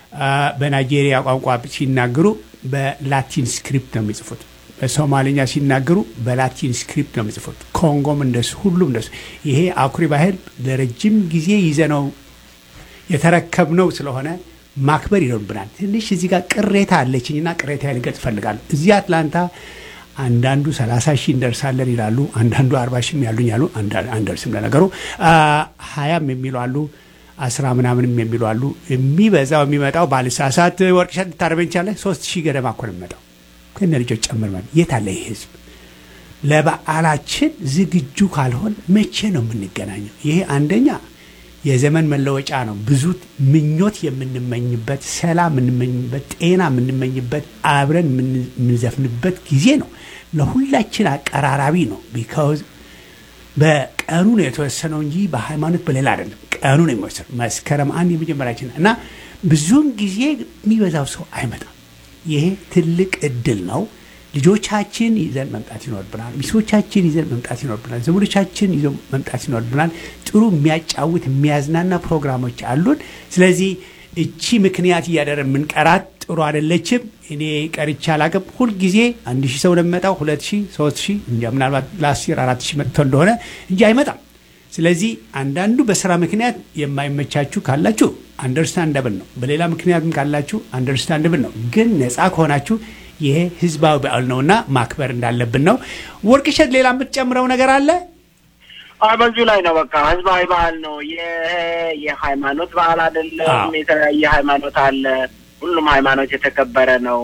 በናይጄሪያ ቋንቋ ሲናገሩ በላቲን ስክሪፕት ነው የሚጽፉት። በሶማሊኛ ሲናገሩ በላቲን ስክሪፕት ነው የሚጽፉት። ኮንጎም እንደሱ፣ ሁሉም እንደሱ። ይሄ አኩሪ ባህል ለረጅም ጊዜ ይዘነው የተረከብነው ስለሆነ ማክበር ይኖርብናል። ትንሽ እዚህ ጋር ቅሬታ አለችኝና ቅሬታ ልገልጽ እፈልጋለሁ። እዚህ አትላንታ አንዳንዱ ሰላሳ ሺህ እንደርሳለን ይላሉ፣ አንዳንዱ አርባ ሺህም ያሉኝ አሉ፣ አንደርስም። ለነገሩ ሀያም የሚሉ አሉ፣ አስራ ምናምንም የሚሉ አሉ። የሚበዛው የሚመጣው ባልሳሳት ወርቅሸት ልታረበኝ ቻለ ሶስት ሺህ ገደማ እኮ ነው የሚመጣው ከነ ልጆች ጨምር ማለት የት አለ ይህ ህዝብ? ለበዓላችን ዝግጁ ካልሆን መቼ ነው የምንገናኘው? ይሄ አንደኛ የዘመን መለወጫ ነው። ብዙ ምኞት የምንመኝበት፣ ሰላም የምንመኝበት፣ ጤና የምንመኝበት፣ አብረን የምንዘፍንበት ጊዜ ነው። ለሁላችን አቀራራቢ ነው። ቢካውዝ በቀኑ ነው የተወሰነው እንጂ በሃይማኖት በሌላ አይደለም። ቀኑ ነው የሚወሰነው። መስከረም አንድ የመጀመሪያችን እና ብዙውን ጊዜ የሚበዛው ሰው አይመጣም። ይሄ ትልቅ እድል ነው። ልጆቻችን ይዘን መምጣት ይኖርብናል። ሚስቶቻችን ይዘን መምጣት ይኖርብናል። ዘመዶቻችን ይዘን መምጣት ይኖርብናል። ጥሩ የሚያጫውት የሚያዝናና ፕሮግራሞች አሉን። ስለዚህ እቺ ምክንያት እያደረ የምንቀራት ጥሩ አይደለችም። እኔ ቀርቻ አላቅም። ሁልጊዜ አንድ ሺህ ሰው ለሚመጣው ሁለት ሺህ ሶስት ሺህ እንጃ ምናልባት ለአስር አራት ሺህ መጥቶ እንደሆነ እንጂ አይመጣም። ስለዚህ አንዳንዱ በስራ ምክንያት የማይመቻችሁ ካላችሁ አንደርስታንደብል ነው። በሌላ ምክንያትም ካላችሁ አንደርስታንደብል ነው። ግን ነፃ ከሆናችሁ ይሄ ህዝባዊ በዓል ነውና ማክበር እንዳለብን ነው። ወርቅሸት፣ ሌላ የምትጨምረው ነገር አለ? በዚሁ ላይ ነው። በቃ ህዝባዊ በዓል ነው። ይሄ የሃይማኖት በዓል አይደለም። የተለያየ ሃይማኖት አለ። ሁሉም ሃይማኖት የተከበረ ነው።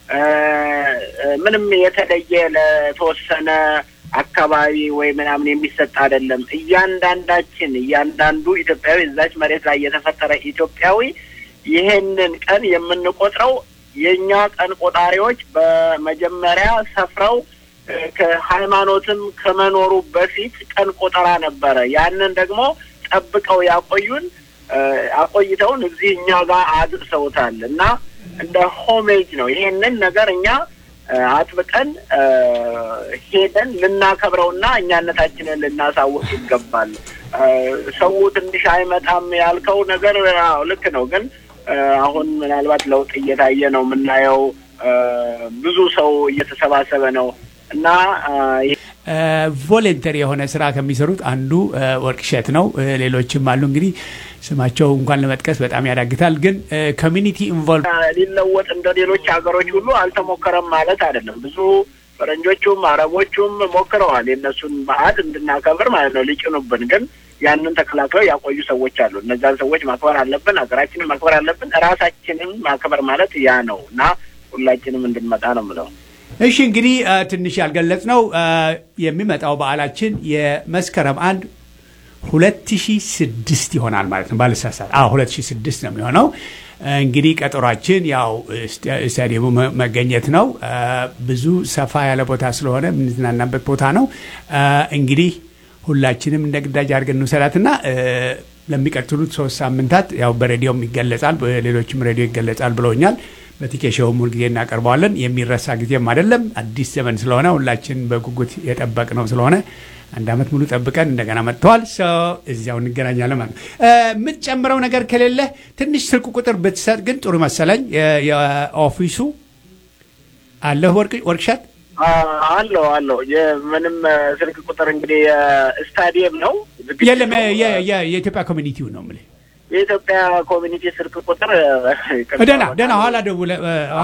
ምንም የተለየ ለተወሰነ አካባቢ ወይ ምናምን የሚሰጥ አይደለም። እያንዳንዳችን እያንዳንዱ ኢትዮጵያዊ እዛች መሬት ላይ የተፈጠረ ኢትዮጵያዊ ይሄንን ቀን የምንቆጥረው የእኛ ቀን ቆጣሪዎች በመጀመሪያ ሰፍረው ከሃይማኖትም ከመኖሩ በፊት ቀን ቆጠራ ነበረ። ያንን ደግሞ ጠብቀው ያቆዩን አቆይተውን እዚህ እኛ ጋር አድርሰውታል እና እንደ ሆሜጅ ነው። ይሄንን ነገር እኛ አጥብቀን ሄደን ልናከብረውና እኛነታችንን ልናሳውቅ ይገባል። ሰው ትንሽ አይመጣም ያልከው ነገር አዎ ልክ ነው፣ ግን አሁን ምናልባት ለውጥ እየታየ ነው የምናየው። ብዙ ሰው እየተሰባሰበ ነው እና ቮለንተሪ የሆነ ስራ ከሚሰሩት አንዱ ወርቅሸት ነው። ሌሎችም አሉ እንግዲህ ስማቸው እንኳን ለመጥቀስ በጣም ያዳግታል። ግን ኮሚኒቲ ኢንቮልቭ ሊለወጥ እንደ ሌሎች ሀገሮች ሁሉ አልተሞከረም ማለት አይደለም። ብዙ ፈረንጆቹም አረቦቹም ሞክረዋል የእነሱን በዓል እንድናከብር ማለት ነው ሊጭኑብን። ግን ያንን ተከላክለው ያቆዩ ሰዎች አሉ። እነዛን ሰዎች ማክበር አለብን። ሀገራችንን ማክበር አለብን። ራሳችንን ማክበር ማለት ያ ነው እና ሁላችንም እንድንመጣ ነው ምለው። እሺ እንግዲህ ትንሽ ያልገለጽ ነው የሚመጣው በዓላችን የመስከረም አንድ ሁለት ሺ ስድስት ይሆናል ማለት ነው። ባልሳሳት አዎ ሁለት ሺ ስድስት ነው የሚሆነው። እንግዲህ ቀጠሯችን ያው ስታዲየሙ መገኘት ነው። ብዙ ሰፋ ያለ ቦታ ስለሆነ የምንዝናናበት ቦታ ነው። እንግዲህ ሁላችንም እንደ ግዳጅ አድርገን እንውሰዳትና ለሚቀጥሉት ሶስት ሳምንታት ያው በሬዲዮም ይገለጻል፣ በሌሎችም ሬዲዮ ይገለጻል ብለውኛል። በቲኬሾውም ሁልጊዜ እናቀርበዋለን። የሚረሳ ጊዜም አይደለም። አዲስ ዘመን ስለሆነ ሁላችን በጉጉት የጠበቅ ነው ስለሆነ አንድ ዓመት ሙሉ ጠብቀን እንደገና መጥተዋል። እዚያው እንገናኛለን ማለት ነው። የምትጨምረው ነገር ከሌለ ትንሽ ስልክ ቁጥር ብትሰጥ ግን ጥሩ መሰለኝ። የኦፊሱ አለህ ወርክሻት አለው አለው። ምንም ስልክ ቁጥር እንግዲህ ስታዲየም ነው የለም። የኢትዮጵያ ኮሚኒቲው ነው የምልህ የኢትዮጵያ ኮሚኒቲ ስልክ ቁጥር ደህና ደህና ኋላ ደውለህ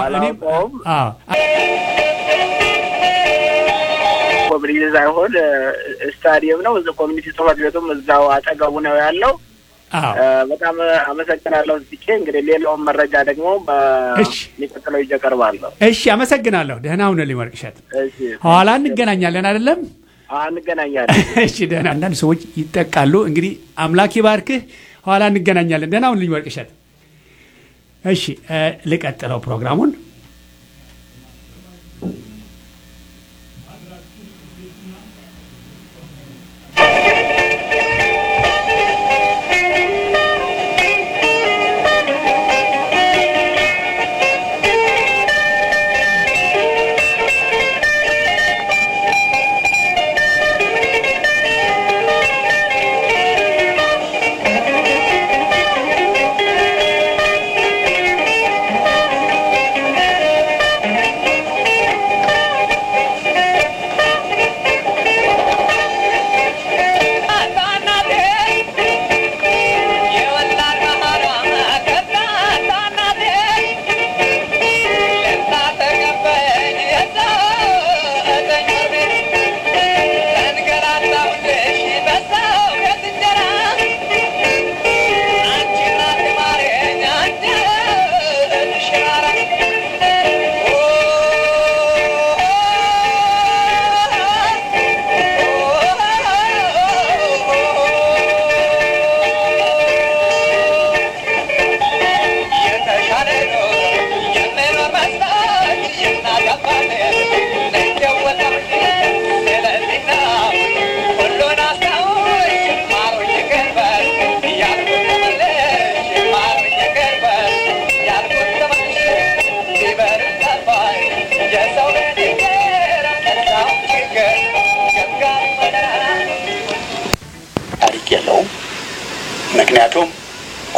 ኮሚኒቲ ሳይሆን ስታዲየም ነው። ኮሚኒቲ ጽሕፈት ቤቱም እዛው አጠገቡ ነው ያለው። በጣም አመሰግናለሁ። ስቼ እንግዲህ ሌላውን መረጃ ደግሞ በሚቀጥለው ይዤ እቀርባለሁ። እሺ፣ አመሰግናለሁ። ደህና ሁነልኝ ወርቅሸት። ኋላ እንገናኛለን አይደለም? እንገናኛለን። እሺ፣ ደህና። አንዳንድ ሰዎች ይጠቃሉ። እንግዲህ አምላክ ይባርክህ። ኋላ እንገናኛለን። ደህና ሁንልኝ ወርቅሸት። እሺ፣ ልቀጥለው ፕሮግራሙን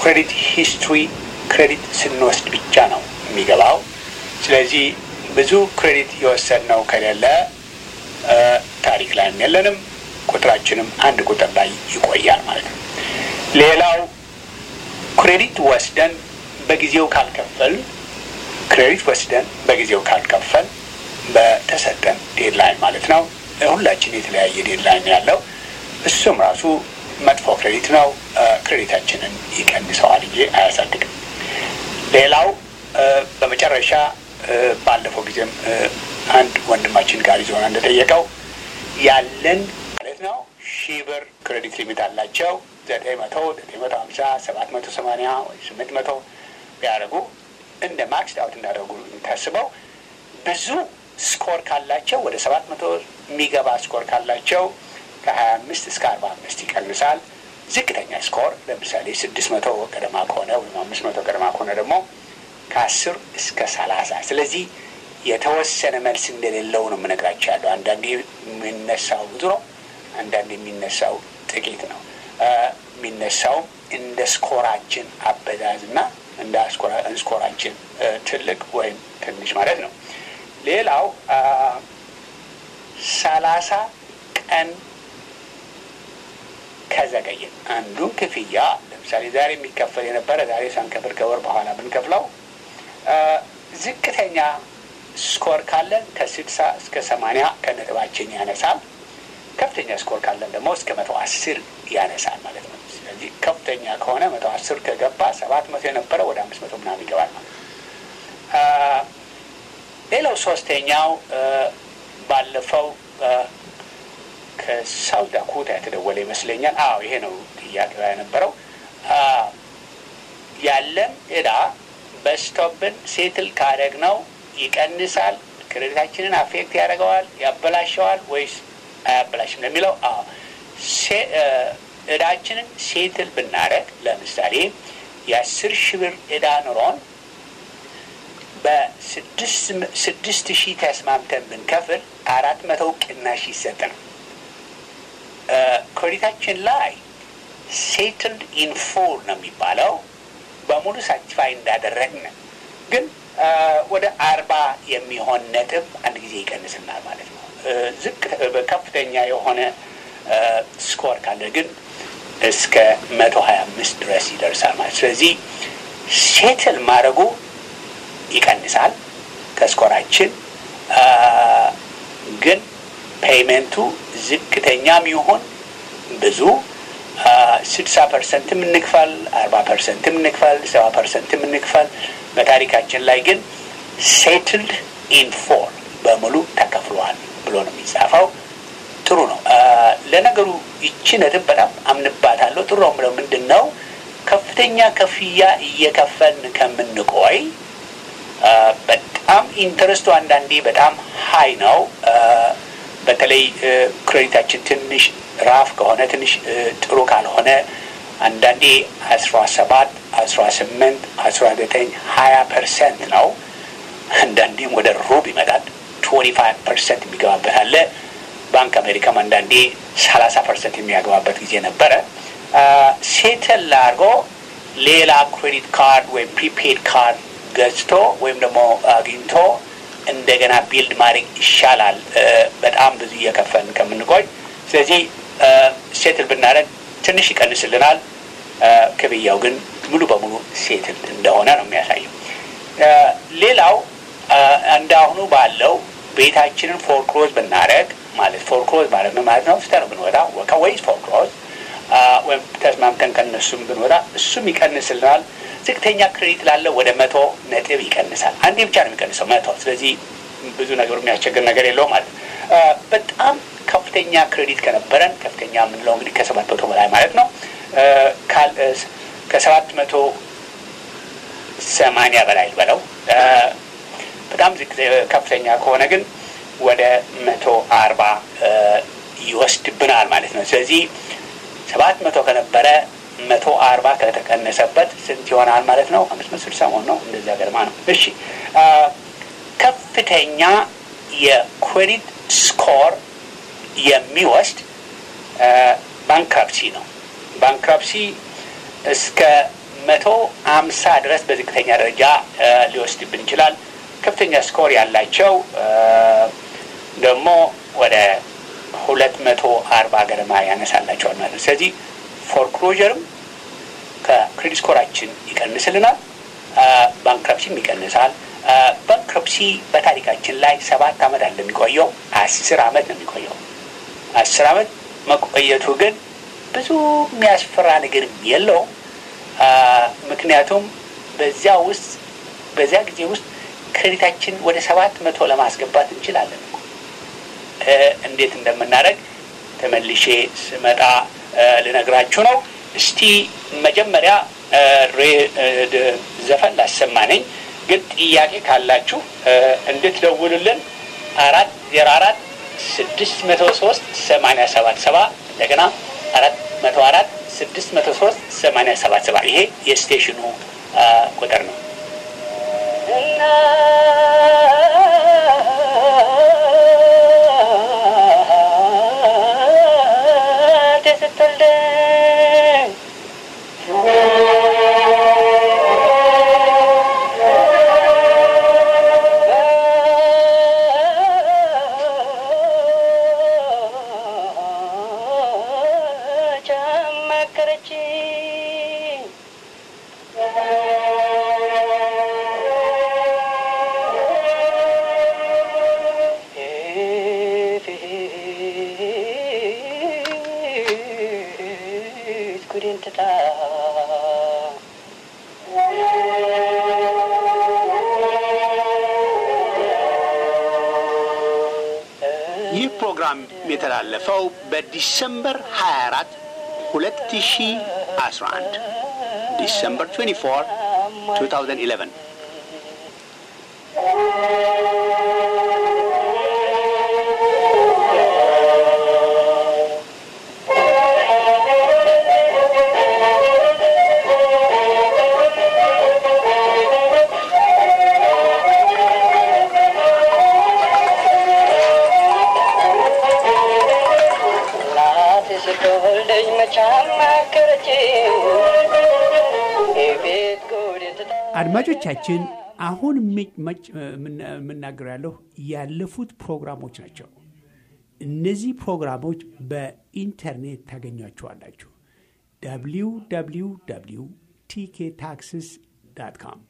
ክሬዲት ሂስትሪ ክሬዲት ስንወስድ ብቻ ነው የሚገባው። ስለዚህ ብዙ ክሬዲት የወሰድነው ከሌለ ታሪክ ላይም የለንም፣ ቁጥራችንም አንድ ቁጥር ላይ ይቆያል ማለት ነው። ሌላው ክሬዲት ወስደን በጊዜው ካልከፈል ክሬዲት ወስደን በጊዜው ካልከፈል በተሰጠን ዴድላይን ማለት ነው። ሁላችን የተለያየ ዴድላይን ያለው እሱም ራሱ መጥፎ ክሬዲት ነው። ክሬዲታችንን ይቀንሰዋል እንጂ አያሳድግም። ሌላው በመጨረሻ ባለፈው ጊዜም አንድ ወንድማችን ጋር ይዞና እንደጠየቀው ያለን ማለት ነው ሺህ ብር ክሬዲት ሊሚት አላቸው ዘጠኝ መቶ ዘጠኝ መቶ ሀምሳ ሰባት መቶ ሰማንያ ወይ ስምንት መቶ ቢያደርጉ እንደ ማክስ ዳውት እንዳደረጉ የሚታስበው ብዙ ስኮር ካላቸው ወደ ሰባት መቶ የሚገባ ስኮር ካላቸው ከሀያ አምስት እስከ አርባ አምስት ይቀንሳል። ዝቅተኛ ስኮር ለምሳሌ ስድስት መቶ ገደማ ከሆነ ወይም አምስት መቶ ገደማ ከሆነ ደግሞ ከአስር እስከ ሰላሳ ስለዚህ የተወሰነ መልስ እንደሌለው ነው የምነግራቸው ያለው። አንዳንዴ የሚነሳው ብዙ ነው፣ አንዳንዴ የሚነሳው ጥቂት ነው። የሚነሳውም እንደ ስኮራችን አበዛዝና እንደ ስኮራችን ትልቅ ወይም ትንሽ ማለት ነው። ሌላው ሰላሳ ቀን ከዘገየ አንዱን ክፍያ ለምሳሌ ዛሬ የሚከፈል የነበረ ዛሬ ሳንከፍል ከወር በኋላ ብንከፍለው ዝቅተኛ ስኮር ካለን ከስድሳ እስከ ሰማንያ ከነጥባችን ያነሳል። ከፍተኛ ስኮር ካለን ደግሞ እስከ መቶ አስር ያነሳል ማለት ነው። ስለዚህ ከፍተኛ ከሆነ መቶ አስር ከገባ ሰባት መቶ የነበረ ወደ አምስት መቶ ምናምን ይገባል ማለት ሌላው ሶስተኛው ባለፈው ከሳውት ዳኮታ የተደወለ ይመስለኛል። አዎ ይሄ ነው ጥያቄው የነበረው። ያለን እዳ በስቶብን ሴትል ካደረግ ነው ይቀንሳል፣ ክሬዲታችንን አፌክት ያደርገዋል፣ ያበላሸዋል ወይስ አያበላሽም ለሚለው እዳችንን ሴትል ብናደረግ ለምሳሌ የአስር ሺህ ብር እዳ ኑሮን በስድስት ሺህ ተስማምተን ብንከፍል አራት መቶ ቅናሽ ይሰጥ ነው። ክሬዲታችን ላይ ሴትልድ ኢን ፉል ነው የሚባለው በሙሉ ሳቲፋይ እንዳደረግን ግን ወደ አርባ የሚሆን ነጥብ አንድ ጊዜ ይቀንስናል ማለት ነው። ዝቅ ከፍተኛ የሆነ ስኮር ካለ ግን እስከ መቶ ሀያ አምስት ድረስ ይደርሳል ማለት ስለዚህ ሴትል ማድረጉ ይቀንሳል ከስኮራችን ግን ፔይመንቱ ዝቅተኛም ይሁን ብዙ ስድሳ ፐርሰንትም እንክፈል፣ አርባ ፐርሰንትም እንክፈል፣ ሰባ ፐርሰንትም እንክፈል በታሪካችን ላይ ግን ሴትልድ ኢን ፎር በሙሉ ተከፍሏል ብሎ ነው የሚጻፈው። ጥሩ ነው። ለነገሩ ይቺ ነጥብ በጣም አምንባታለሁ። ጥሩ ነው ብለው ምንድን ነው ከፍተኛ ክፍያ እየከፈልን ከምንቆይ በጣም ኢንተረስቱ አንዳንዴ በጣም ሀይ ነው። በተለይ ክሬዲታችን ትንሽ ራፍ ከሆነ ትንሽ ጥሩ ካልሆነ አንዳንዴ አስራ ሰባት አስራ ስምንት አስራ ዘጠኝ ሀያ ፐርሰንት ነው። አንዳንዴም ወደ ሩብ ይመጣል። ትዌንቲ ፋይቭ ፐርሰንት የሚገባበት አለ። ባንክ አሜሪካም አንዳንዴ ሰላሳ ፐርሰንት የሚያገባበት ጊዜ ነበረ። ሴትል አድርጎ ሌላ ክሬዲት ካርድ ወይም ፕሪፔድ ካርድ ገዝቶ ወይም ደግሞ አግኝቶ እንደገና ቢልድ ማድረግ ይሻላል፣ በጣም ብዙ እየከፈልን ከምንቆይ። ስለዚህ ሴትል ብናደርግ ትንሽ ይቀንስልናል። ክፍያው ግን ሙሉ በሙሉ ሴትል እንደሆነ ነው የሚያሳየው። ሌላው እንደ አሁኑ ባለው ቤታችንን ፎርክሎዝ ብናደረግ ማለት ፎርክሎዝ ማለት ምን ማለት ነው? ስተን ብንወጣ ወይስ ፎርክሎዝ ወይም ተስማምተን ከነሱም ብንወጣ እሱም ይቀንስልናል። ዝቅተኛ ክሬዲት ላለው ወደ መቶ ነጥብ ይቀንሳል። አንዴ ብቻ ነው የሚቀንሰው መቶ። ስለዚህ ብዙ ነገሩ የሚያስቸግር ነገር የለውም ማለት በጣም ከፍተኛ ክሬዲት ከነበረን ከፍተኛ የምንለው እንግዲህ ከሰባት መቶ በላይ ማለት ነው ከሰባት መቶ ሰማንያ በላይ በለው በጣም ከፍተኛ ከሆነ ግን ወደ መቶ አርባ ይወስድብናል ማለት ነው። ስለዚህ ሰባት መቶ ከነበረ መቶ አርባ ከተቀነሰበት ስንት ይሆናል ማለት ነው? አምስት መቶ ስልሳ መሆን ነው። እንደዚያ ገርማ ነው። እሺ ከፍተኛ የክሬዲት ስኮር የሚወስድ ባንክራፕሲ ነው። ባንክራፕሲ እስከ መቶ አምሳ ድረስ በዝቅተኛ ደረጃ ሊወስድብን ይችላል። ከፍተኛ ስኮር ያላቸው ደግሞ ወደ ሁለት መቶ አርባ ገደማ ያነሳላቸዋል ማለት ነው። ስለዚህ ፎርክሎዥርም ከክሬዲት ስኮራችን ይቀንስልናል፣ ባንክረፕሲም ይቀንሳል። ባንክረፕሲ በታሪካችን ላይ ሰባት ዓመት አለ የሚቆየው፣ አስር ዓመት ነው የሚቆየው። አስር ዓመት መቆየቱ ግን ብዙ የሚያስፈራ ነገር የለው። ምክንያቱም በዚያ ውስጥ በዚያ ጊዜ ውስጥ ክሬዲታችን ወደ ሰባት መቶ ለማስገባት እንችላለን። እንዴት እንደምናደርግ ተመልሼ ስመጣ ልነግራችሁ ነው። እስቲ መጀመሪያ ዘፈን ላሰማነኝ፣ ግን ጥያቄ ካላችሁ እንድትደውሉልን አራት ዜሮ አራት ስድስት መቶ ሶስት ሰማንያ ሰባት ሰባ እንደገና አራት መቶ አራት ስድስት መቶ ሶስት ሰማንያ ሰባት ሰባ ይሄ የስቴሽኑ ቁጥር ነው። ይህ ፕሮግራም የተላለፈው በዲሰምበር 24 2011 ዲሰምበር 24 2011 አድማጮቻችን አሁን የምናገረው ያለሁ ያለፉት ፕሮግራሞች ናቸው። እነዚህ ፕሮግራሞች በኢንተርኔት ታገኟቸዋላችሁ። ደብሊው ደብሊው ደብሊው ቲኬ ታክስስ ዳት ካም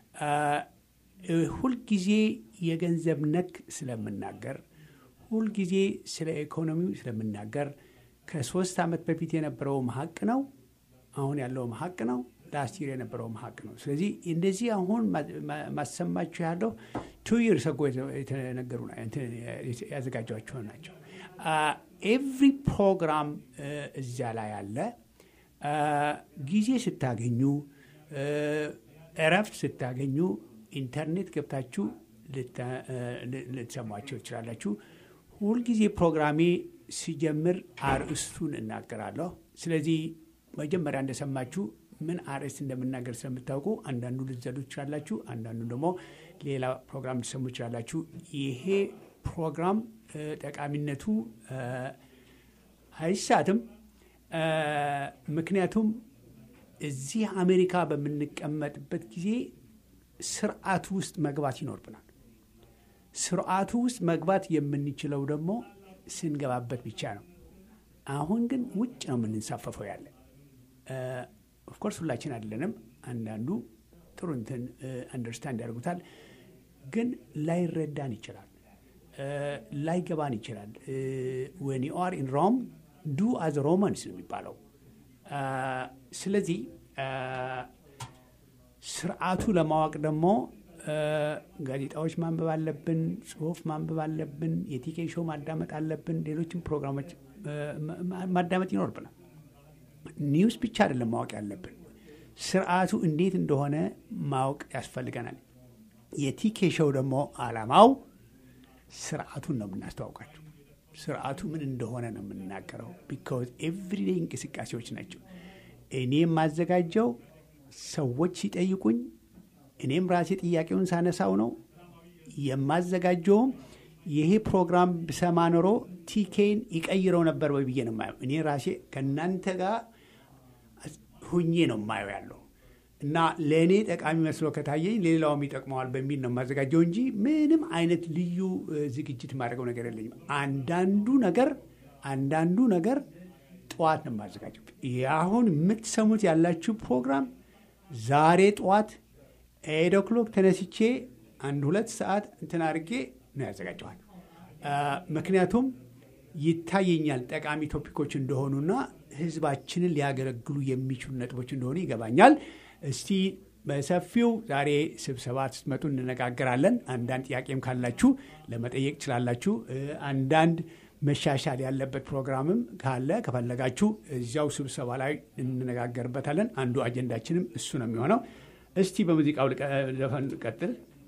ሁልጊዜ የገንዘብ ነክ ስለምናገር፣ ሁልጊዜ ስለ ኢኮኖሚው ስለምናገር ከሶስት ዓመት በፊት የነበረውም ሀቅ ነው፣ አሁን ያለውም ሀቅ ነው ላስት ይር የነበረውም ሀቅ ነው። ስለዚህ እንደዚህ አሁን ማሰማችሁ ያለው ቱ ይር ሰጎ የተነገሩ ያዘጋጇቸው ናቸው። ኤቭሪ ፕሮግራም እዚያ ላይ አለ። ጊዜ ስታገኙ፣ እረፍት ስታገኙ ኢንተርኔት ገብታችሁ ልትሰሟቸው ይችላላችሁ። ሁልጊዜ ፕሮግራሜ ሲጀምር አርእስቱን እናገራለሁ። ስለዚህ መጀመሪያ እንደሰማችሁ ምን አርዕስት እንደምናገር ስለምታውቁ አንዳንዱ ልትዘሉ ትችላላችሁ፣ አንዳንዱ ደግሞ ሌላ ፕሮግራም ልትሰሙ ትችላላችሁ። ይሄ ፕሮግራም ጠቃሚነቱ አይሳትም። ምክንያቱም እዚህ አሜሪካ በምንቀመጥበት ጊዜ ስርዓቱ ውስጥ መግባት ይኖርብናል። ስርዓቱ ውስጥ መግባት የምንችለው ደግሞ ስንገባበት ብቻ ነው። አሁን ግን ውጭ ነው የምንንሳፈፈው ያለ ኦፍኮርስ ሁላችን አይደለንም። አንዳንዱ ጥሩ እንትን አንደርስታንድ ያደርጉታል፣ ግን ላይረዳን ይችላል፣ ላይገባን ይችላል። ወን ዩ አር ኢን ሮም ዱ አዝ ሮማንስ ነው የሚባለው። ስለዚህ ስርዓቱ ለማወቅ ደግሞ ጋዜጣዎች ማንበብ አለብን፣ ጽሁፍ ማንበብ አለብን፣ የቲኬ ሾው ማዳመጥ አለብን፣ ሌሎችም ፕሮግራሞች ማዳመጥ ይኖርብናል። ኒውስ ብቻ አይደለም ማወቅ ያለብን፣ ስርዓቱ እንዴት እንደሆነ ማወቅ ያስፈልገናል። የቲኬ ሾው ደግሞ አላማው ስርዓቱን ነው የምናስተዋውቃቸው። ስርዓቱ ምን እንደሆነ ነው የምንናገረው። ቢካዝ ኤቭሪዴይ እንቅስቃሴዎች ናቸው። እኔ የማዘጋጀው ሰዎች ሲጠይቁኝ እኔም ራሴ ጥያቄውን ሳነሳው ነው የማዘጋጀውም። ይሄ ፕሮግራም ብሰማ ኖሮ ቲኬን ይቀይረው ነበር ወይ ብዬ ነው የማየው። እኔ ራሴ ከእናንተ ጋር ሁኜ ነው የማየው ያለው እና ለእኔ ጠቃሚ መስሎ ከታየኝ ሌላውም ይጠቅመዋል በሚል ነው የማዘጋጀው እንጂ ምንም አይነት ልዩ እ፣ ዝግጅት የማደርገው ነገር የለኝም። አንዳንዱ ነገር አንዳንዱ ነገር ጠዋት ነው የማዘጋጀው። ይህ አሁን የምትሰሙት ያላችሁ ፕሮግራም ዛሬ ጠዋት ኤድ ኦክሎክ ተነስቼ አንድ ሁለት ሰዓት እንትን አድርጌ ነው ያዘጋጀዋል። አ፣ ምክንያቱም ይታየኛል ጠቃሚ ቶፒኮች እንደሆኑና ህዝባችንን ሊያገለግሉ የሚችሉ ነጥቦች እንደሆኑ ይገባኛል። እስቲ በሰፊው ዛሬ ስብሰባ ስትመጡ እንነጋገራለን። አንዳንድ ጥያቄም ካላችሁ ለመጠየቅ ትችላላችሁ። እ፣ አንዳንድ መሻሻል ያለበት ፕሮግራምም ካለ ከፈለጋችሁ እዚያው ስብሰባ ላይ እንነጋገርበታለን። አንዱ አጀንዳችንም እሱ ነው የሚሆነው። እስቲ በሙዚቃው ልቀ- ዘፈን ቀጥል።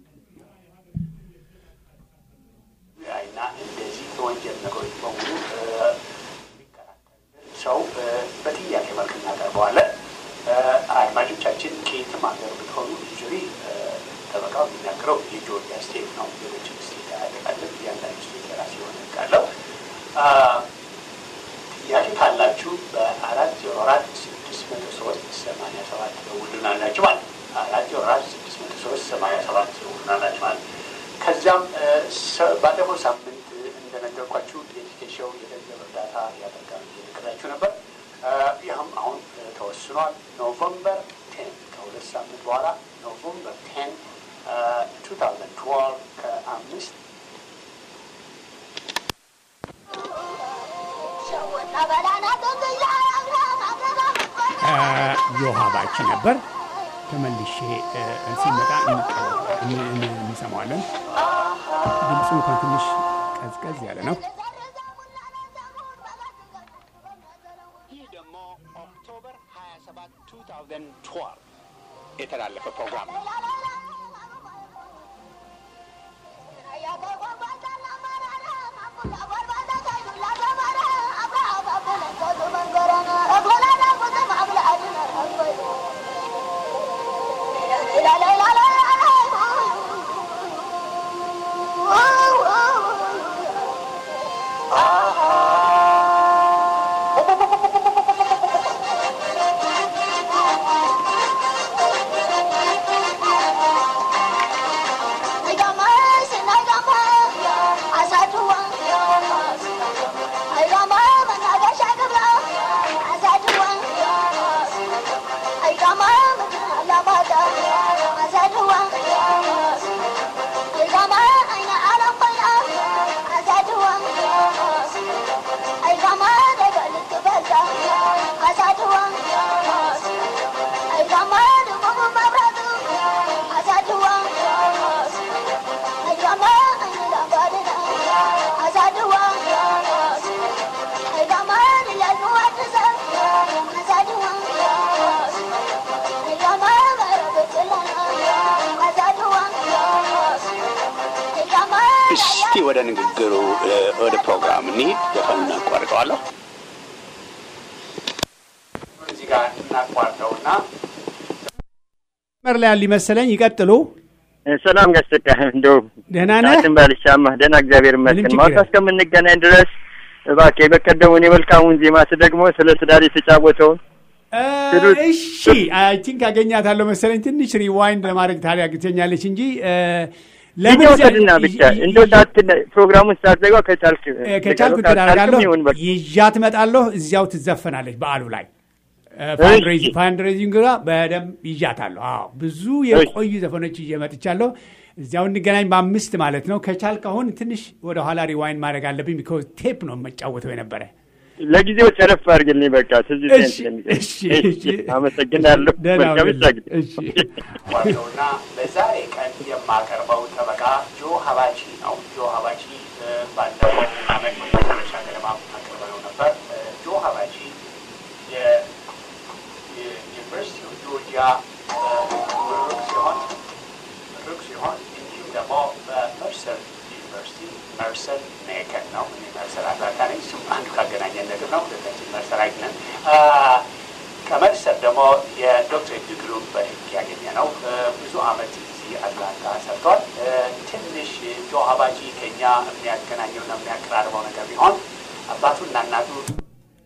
እና እንደዚህ የወንጀል ነገሮች በሙሉ እ፣ የሚከራከርልን ሰው እ፣ በጥያቄ መልክ እናቀርበዋለን። እ፣ አድማጮቻችን ከየትም ሀገር ብትሆኑ ዩዙሊ ጠበቃው የሚናገረው የጆርጂያ ስቴት ነው። ሌሎችም ስቴት አያጠቃልም። እያንዳንዱ ስቴት የራሱ የሆነ ሕግ አለው። አ፣ ጥያቄ ካላችሁ በአራት ዜሮ አራት ስድስት መቶ ሶስት ሰማንያ ሰባት ደውሉን አላችሁ ማለት ነው። አራት ዜሮ አራት ስድስት መቶ ሶስት ሰማንያ ሰባት ደውሉን አላችሁ ማለት ነው። ከዚያም እ፣ ሰ- ባለፈው ሳምንት እንደነገርኳችሁ የኤዱኬሽው የገንዘብ እርዳታ ያደርጋል እየነገራችሁ ነበር። እ፣ ይህም አሁን እ፣ ተወስኗል። ኖቨምበር ቴን ከሁለት ሳምንት በኋላ ኖቨምበር ቴን ቱ ታውዘንድ ትዌልቭ ከአምስት ዮሃ ባቺ ነበር። ተመልሼ እ፣ ሲመጣ እንቀ- እን- እን- እንሰማዋለን። ድምፁ እንኳን ትንሽ ቀዝቀዝ ያለ ነው። ይህ ደግሞ ኦክቶበር 27 2012 የተላለፈ ፕሮግራም ነው። እስቲ ወደ ንግግሩ እ፣ ወደ ፕሮግራም እንሂድ። ዘፈኑ እናቋርጠዋለሁ። እዚህ ጋር እናቋርጠውና መር ላይ ያሉ ይመሰለኝ። ይቀጥሉ። ሰላም ጋሽ ተካ እንደው ደህና ነህ? ቃትን ባልሻማህ ደህና እግዚአብሔር ምንም ይመስገን። ችግር ማታ የለም። እስከምንገናኝ ድረስ እባክህ የበቀደሙን የመልካሙን ዜማ ደግሞ ስለ ትዳር የተጫወተውን እ፣ ትሉት- እሺ አይ ቲንክ አገኛታለሁ መሰለኝ። ትንሽ ሪዋይንድ ለማድረግ ታዲያ ግተኛለች እንጂ እ፣ ለምን ይወሰድና ብቻ እንደው ሳት ፕሮግራሙን ሳትዘጋው ከቻልክ እ፣ ከቻልኩ ካልቻልክም ትዳረጋለሁ ይሁን በቃ ይዣት እመጣለሁ። እዚያው ትዘፈናለች በዓሉ ላይ እሺ። ፋንድሬዚንግ ጋር በደንብ ይዣታለሁ። አዎ ብዙ የቆዩ ዘፈኖች ይዤ መጥቻለሁ። እዚያው እንገናኝ በአምስት ማለት ነው። ከቻልክ አሁን ትንሽ ወደ ኋላ ሪዋይንድ ማድረግ አለብኝ። ቢኮዝ ቴፕ ነው የምጫወተው የነበረ። ለጊዜው ጨረፍ አድርግልኝ በቃ ትዝ እሺ፣ ስለሚለኝ። እሺ፣ እሺ፣ እሺ። አመሰግናለሁ። ደህና መልካም ሁንልኝ። ምሽት። እሺ። ዋናውና በዛሬ ቀን የማቀርበው ጠበቃ ጆ ሀባቺ ነው። ጆ ሀባቺ እ፣ ባለፈው አመት መጨረሻ ገለማ አቅርበነው ነበር። እ፣ ጆ ሀባቺ የ- የዩኒቨርሲቲ ኦፍ ጆርጂያ እ፣ ምሩቅ ሲሆን ምሩቅ ሲሆን እንዲሁም ደግሞ በመርሰል ዩኒቨርሲቲ መርሰል ሜከን ነው። እኔ መርሰል አትላንታ ነኝ። እሱም አንዱ ካገናኘን ነገር ነው። ሁለታችን መርሰላይት ነን። አ፣ ከመርሰል ደግሞ የዶክትሬት ዲግሪውን በሕግ ያገኘ ነው። እ፣ ብዙ አመት እዚህ አትላንታ ሰርቷል። እ፣ ትንሽ ጆ ሀባጂ ከኛ የሚያገናኘውና የሚያቀራርበው ነገር ቢሆን አባቱና እናቱ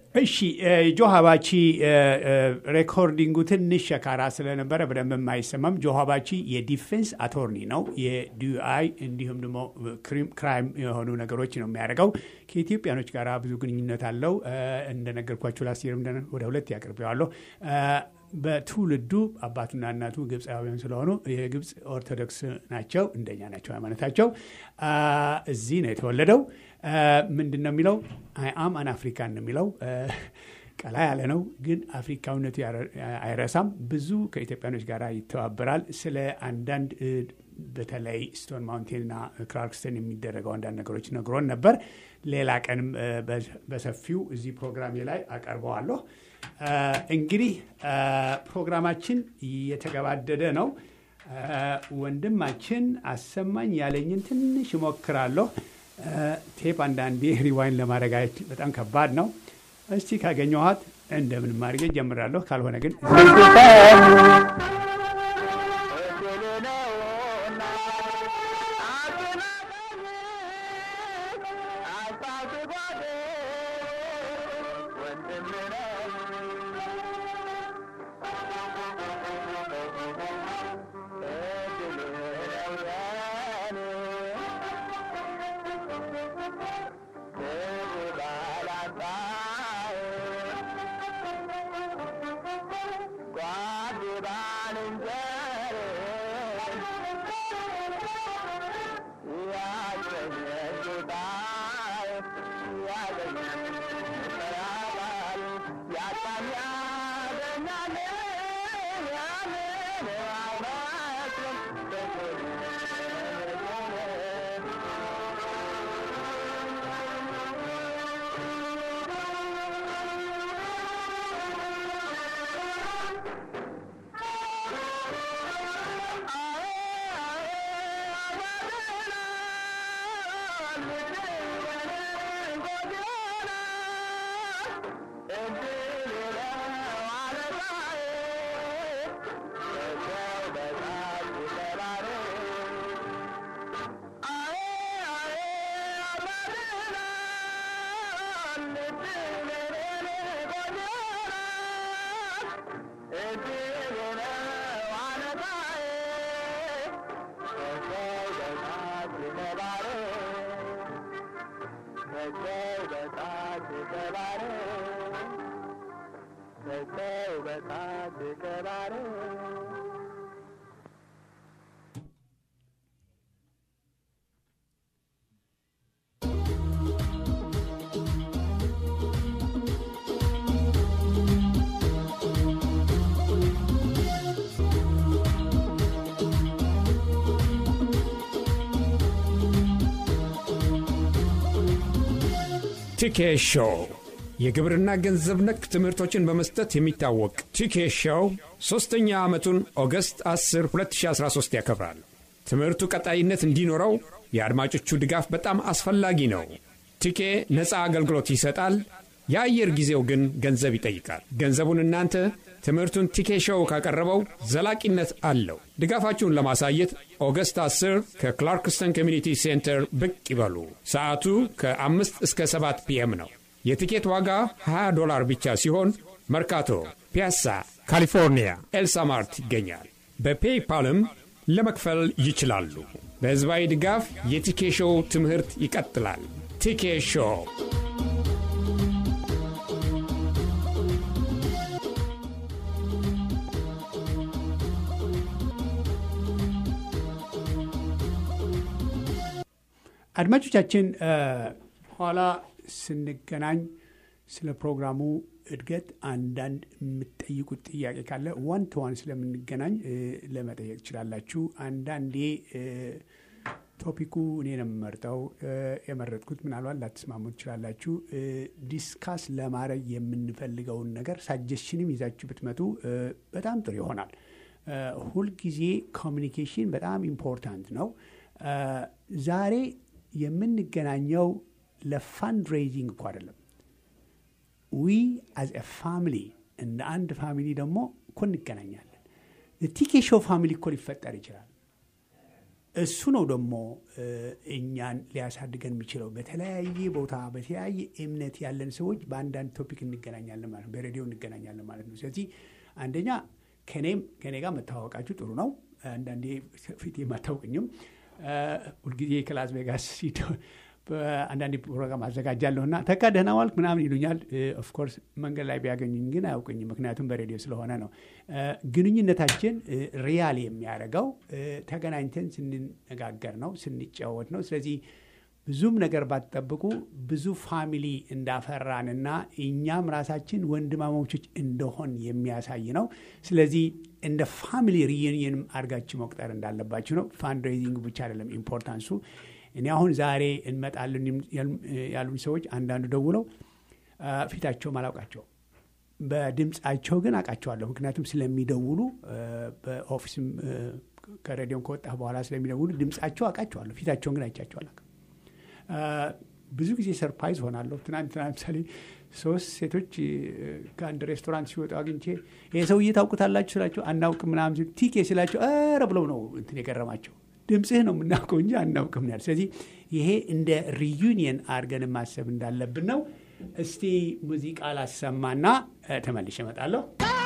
እሺ ጆ ሀባቺ ሬኮርዲንጉ ትንሽ ሸካራ ስለነበረ በደንብ የማይሰማም። ጆ ሀባቺ የዲፌንስ አቶርኒ ነው። የዲዩአይ እንዲሁም ደግሞ ክራይም የሆኑ ነገሮች ነው የሚያደርገው። ከኢትዮጵያኖች ጋር ብዙ ግንኙነት አለው። እንደነገርኳቸው ላስየርም ወደ ሁለት ያቅርቤዋለሁ። በትውልዱ አባቱና እናቱ ግብፃውያን ስለሆኑ የግብፅ ኦርቶዶክስ ናቸው፣ እንደኛ ናቸው ሃይማኖታቸው። እዚህ ነው የተወለደው። ምንድን ነው የሚለው? አይ አም አን አፍሪካን ነው የሚለው። ቀላ ያለ ነው፣ ግን አፍሪካዊነቱ አይረሳም። ብዙ ከኢትዮጵያኖች ጋር ይተባበራል። ስለ አንዳንድ በተለይ ስቶን ማውንቴንና ክላርክስተን የሚደረገው አንዳንድ ነገሮች ነግሮን ነበር። ሌላ ቀንም በሰፊው እዚህ ፕሮግራሜ ላይ አቀርበዋለሁ። እንግዲህ ፕሮግራማችን እየተገባደደ ነው። ወንድማችን አሰማኝ ያለኝን ትንሽ እሞክራለሁ። ቴፕ አንዳንዴ ሪዋይን ለማድረግ በጣም ከባድ ነው። እስቲ ካገኘኋት እንደምንም አድርጌ ጀምራለሁ። ካልሆነ ግን ቲኬ ሾው የግብርና ገንዘብ ነክ ትምህርቶችን በመስጠት የሚታወቅ ቲኬ ሾው ሦስተኛ ዓመቱን ኦገስት 10 2013 ያከብራል። ትምህርቱ ቀጣይነት እንዲኖረው የአድማጮቹ ድጋፍ በጣም አስፈላጊ ነው። ቲኬ ነፃ አገልግሎት ይሰጣል። የአየር ጊዜው ግን ገንዘብ ይጠይቃል። ገንዘቡን እናንተ ትምህርቱን ቲኬ ሾው ካቀረበው ዘላቂነት አለው። ድጋፋችሁን ለማሳየት ኦገስት 10 ከክላርክስተን ኮሚኒቲ ሴንተር ብቅ ይበሉ። ሰዓቱ ከአምስት እስከ 7 ፒኤም ነው። የቲኬት ዋጋ 20 ዶላር ብቻ ሲሆን መርካቶ፣ ፒያሳ፣ ካሊፎርኒያ ኤልሳማርት ይገኛል። በፔይፓልም ለመክፈል ይችላሉ። በሕዝባዊ ድጋፍ የቲኬ ሾው ትምህርት ይቀጥላል። ቲኬ ሾው አድማጮቻችን ኋላ ስንገናኝ ስለ ፕሮግራሙ እድገት አንዳንድ የምትጠይቁት ጥያቄ ካለ ዋን ቱ ዋን ስለምንገናኝ ለመጠየቅ ትችላላችሁ። አንዳንዴ ቶፒኩ እኔ ነው የምመርጠው። የመረጥኩት ምናልባት ላትስማሙ ትችላላችሁ። ዲስካስ ለማድረግ የምንፈልገውን ነገር ሳጀሽንም ይዛችሁ ብትመጡ በጣም ጥሩ ይሆናል። ሁልጊዜ ኮሚኒኬሽን በጣም ኢምፖርታንት ነው። ዛሬ የምንገናኘው ለፋንድ ሬይዚንግ እኮ አይደለም። ዊ አዝ ኤ ፋሚሊ እንደ አንድ ፋሚሊ ደግሞ እኮ እንገናኛለን። ቲኬ ሾው ፋሚሊ እኮ ሊፈጠር ይችላል። እሱ ነው ደግሞ እኛን ሊያሳድገን የሚችለው። በተለያየ ቦታ በተለያየ እምነት ያለን ሰዎች በአንዳንድ ቶፒክ እንገናኛለን ማለት ነው፣ በሬዲዮ እንገናኛለን ማለት ነው። ስለዚህ አንደኛ ከኔም ከኔ ጋር መተዋወቃችሁ ጥሩ ነው። አንዳንዴ ፊት የማታውቅኝም ሁልጊዜ ከላስ ቬጋስ አንዳንድ ፕሮግራም አዘጋጃለሁ እና ተካ ደህና ዋልክ ምናምን ይሉኛል። ኦፍኮርስ መንገድ ላይ ቢያገኙኝ ግን አያውቅኝም፣ ምክንያቱም በሬዲዮ ስለሆነ ነው። ግንኙነታችን ሪያል የሚያደርገው ተገናኝተን ስንነጋገር ነው፣ ስንጫወት ነው። ስለዚህ ብዙም ነገር ባትጠብቁ ብዙ ፋሚሊ እንዳፈራንና እኛም ራሳችን ወንድማማቾች እንደሆን የሚያሳይ ነው። ስለዚህ እንደ ፋሚሊ ሪዩኒየንም አድርጋችሁ መቁጠር እንዳለባችሁ ነው። ፋንድሬዚንግ ብቻ አይደለም ኢምፖርታንሱ። እኔ አሁን ዛሬ እንመጣለን ያሉኝ ሰዎች አንዳንዱ ደውለው ፊታቸውም አላውቃቸው በድምፃቸው ግን አውቃቸዋለሁ። ምክንያቱም ስለሚደውሉ በኦፊስም ከሬዲዮም ከወጣ በኋላ ስለሚደውሉ ድምፃቸው አውቃቸዋለሁ። ፊታቸውን ግን አይቻቸው አላውቅም። ብዙ ጊዜ ሰርፕራይዝ ሆናለሁ። ትናንትና ለምሳሌ ሶስት ሴቶች ከአንድ ሬስቶራንት ሲወጡ አግኝቼ ይህ ሰውዬ ታውቁታላችሁ ስላቸው አናውቅም ምናምን ሲሉ ቲኬ ስላቸው ኧረ ብለው ነው እንትን የገረማቸው። ድምፅህ ነው የምናውቀው እንጂ አናውቅም ያል። ስለዚህ ይሄ እንደ ሪዩኒየን አድርገን ማሰብ እንዳለብን ነው። እስቲ ሙዚቃ ላሰማና ተመልሼ እመጣለሁ።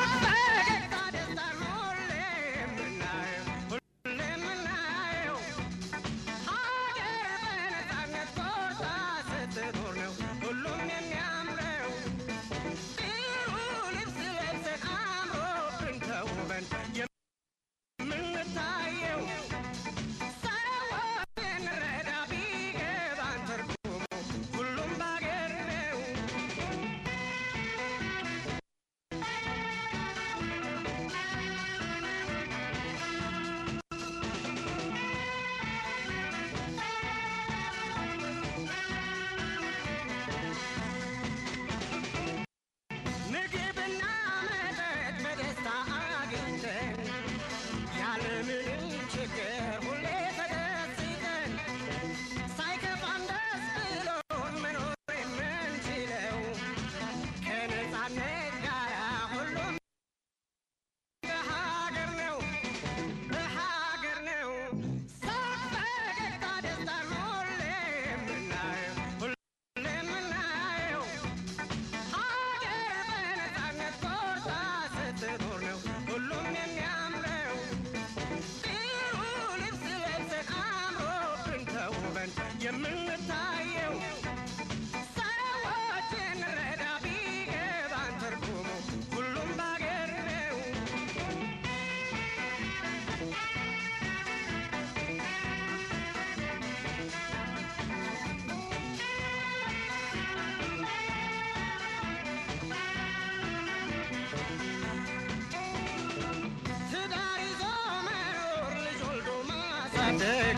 ማሳደግ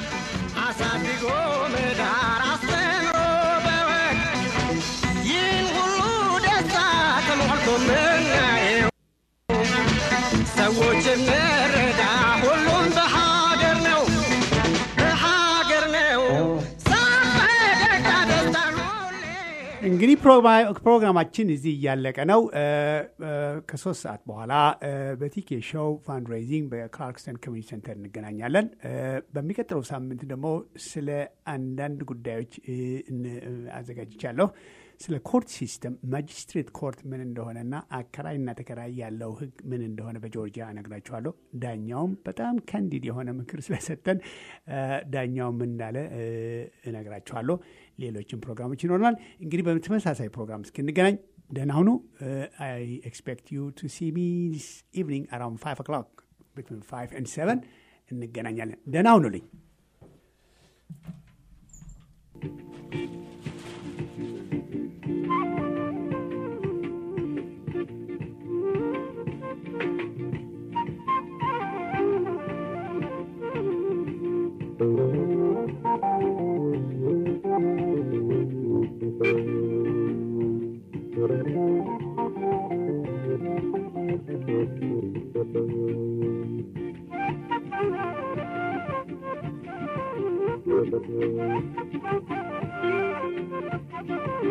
አሳድጎ መዳር አስተምሮ በወግ ይህን ሁሉ ደስታ ተሞልቶ ምናየው ሰዎች እንረዳ ሁሉም በሀገር ነው በሀገር ነው ሳፈገግታ ደስታ እንግዲህ ፕሮግራማችን እዚህ እያለቀ ነው። ከሶስት ሰዓት በኋላ በቲኬ ሾው ፋንድሬዚንግ በክላርክስተን ኮሚኒቲ ሴንተር እንገናኛለን። በሚቀጥለው ሳምንት ደግሞ ስለ አንዳንድ ጉዳዮች አዘጋጅቻለሁ። ስለ ኮርት ሲስተም ማጅስትሬት ኮርት ምን እንደሆነና አከራይና ተከራይ ያለው ሕግ ምን እንደሆነ በጆርጂያ እነግራችኋለሁ። ዳኛውም በጣም ከንዲድ የሆነ ምክር ስለሰጠን ዳኛው ምን እንዳለ እነግራችኋለሁ። ሌሎችም ፕሮግራሞች ይኖረናል። እንግዲህ በተመሳሳይ ፕሮግራም እስክንገናኝ ደህና ሁኑ። አይ ኤክስፔክት ዩ ቱ ሲ ሚ ዲስ ኢቭኒንግ አራውንድ ፋይቭ ኦክሎክ ቢትዊን ፋይቭ ኤንድ ሰቨን እንገናኛለን። ደህና ሁኑልኝ። Thank you.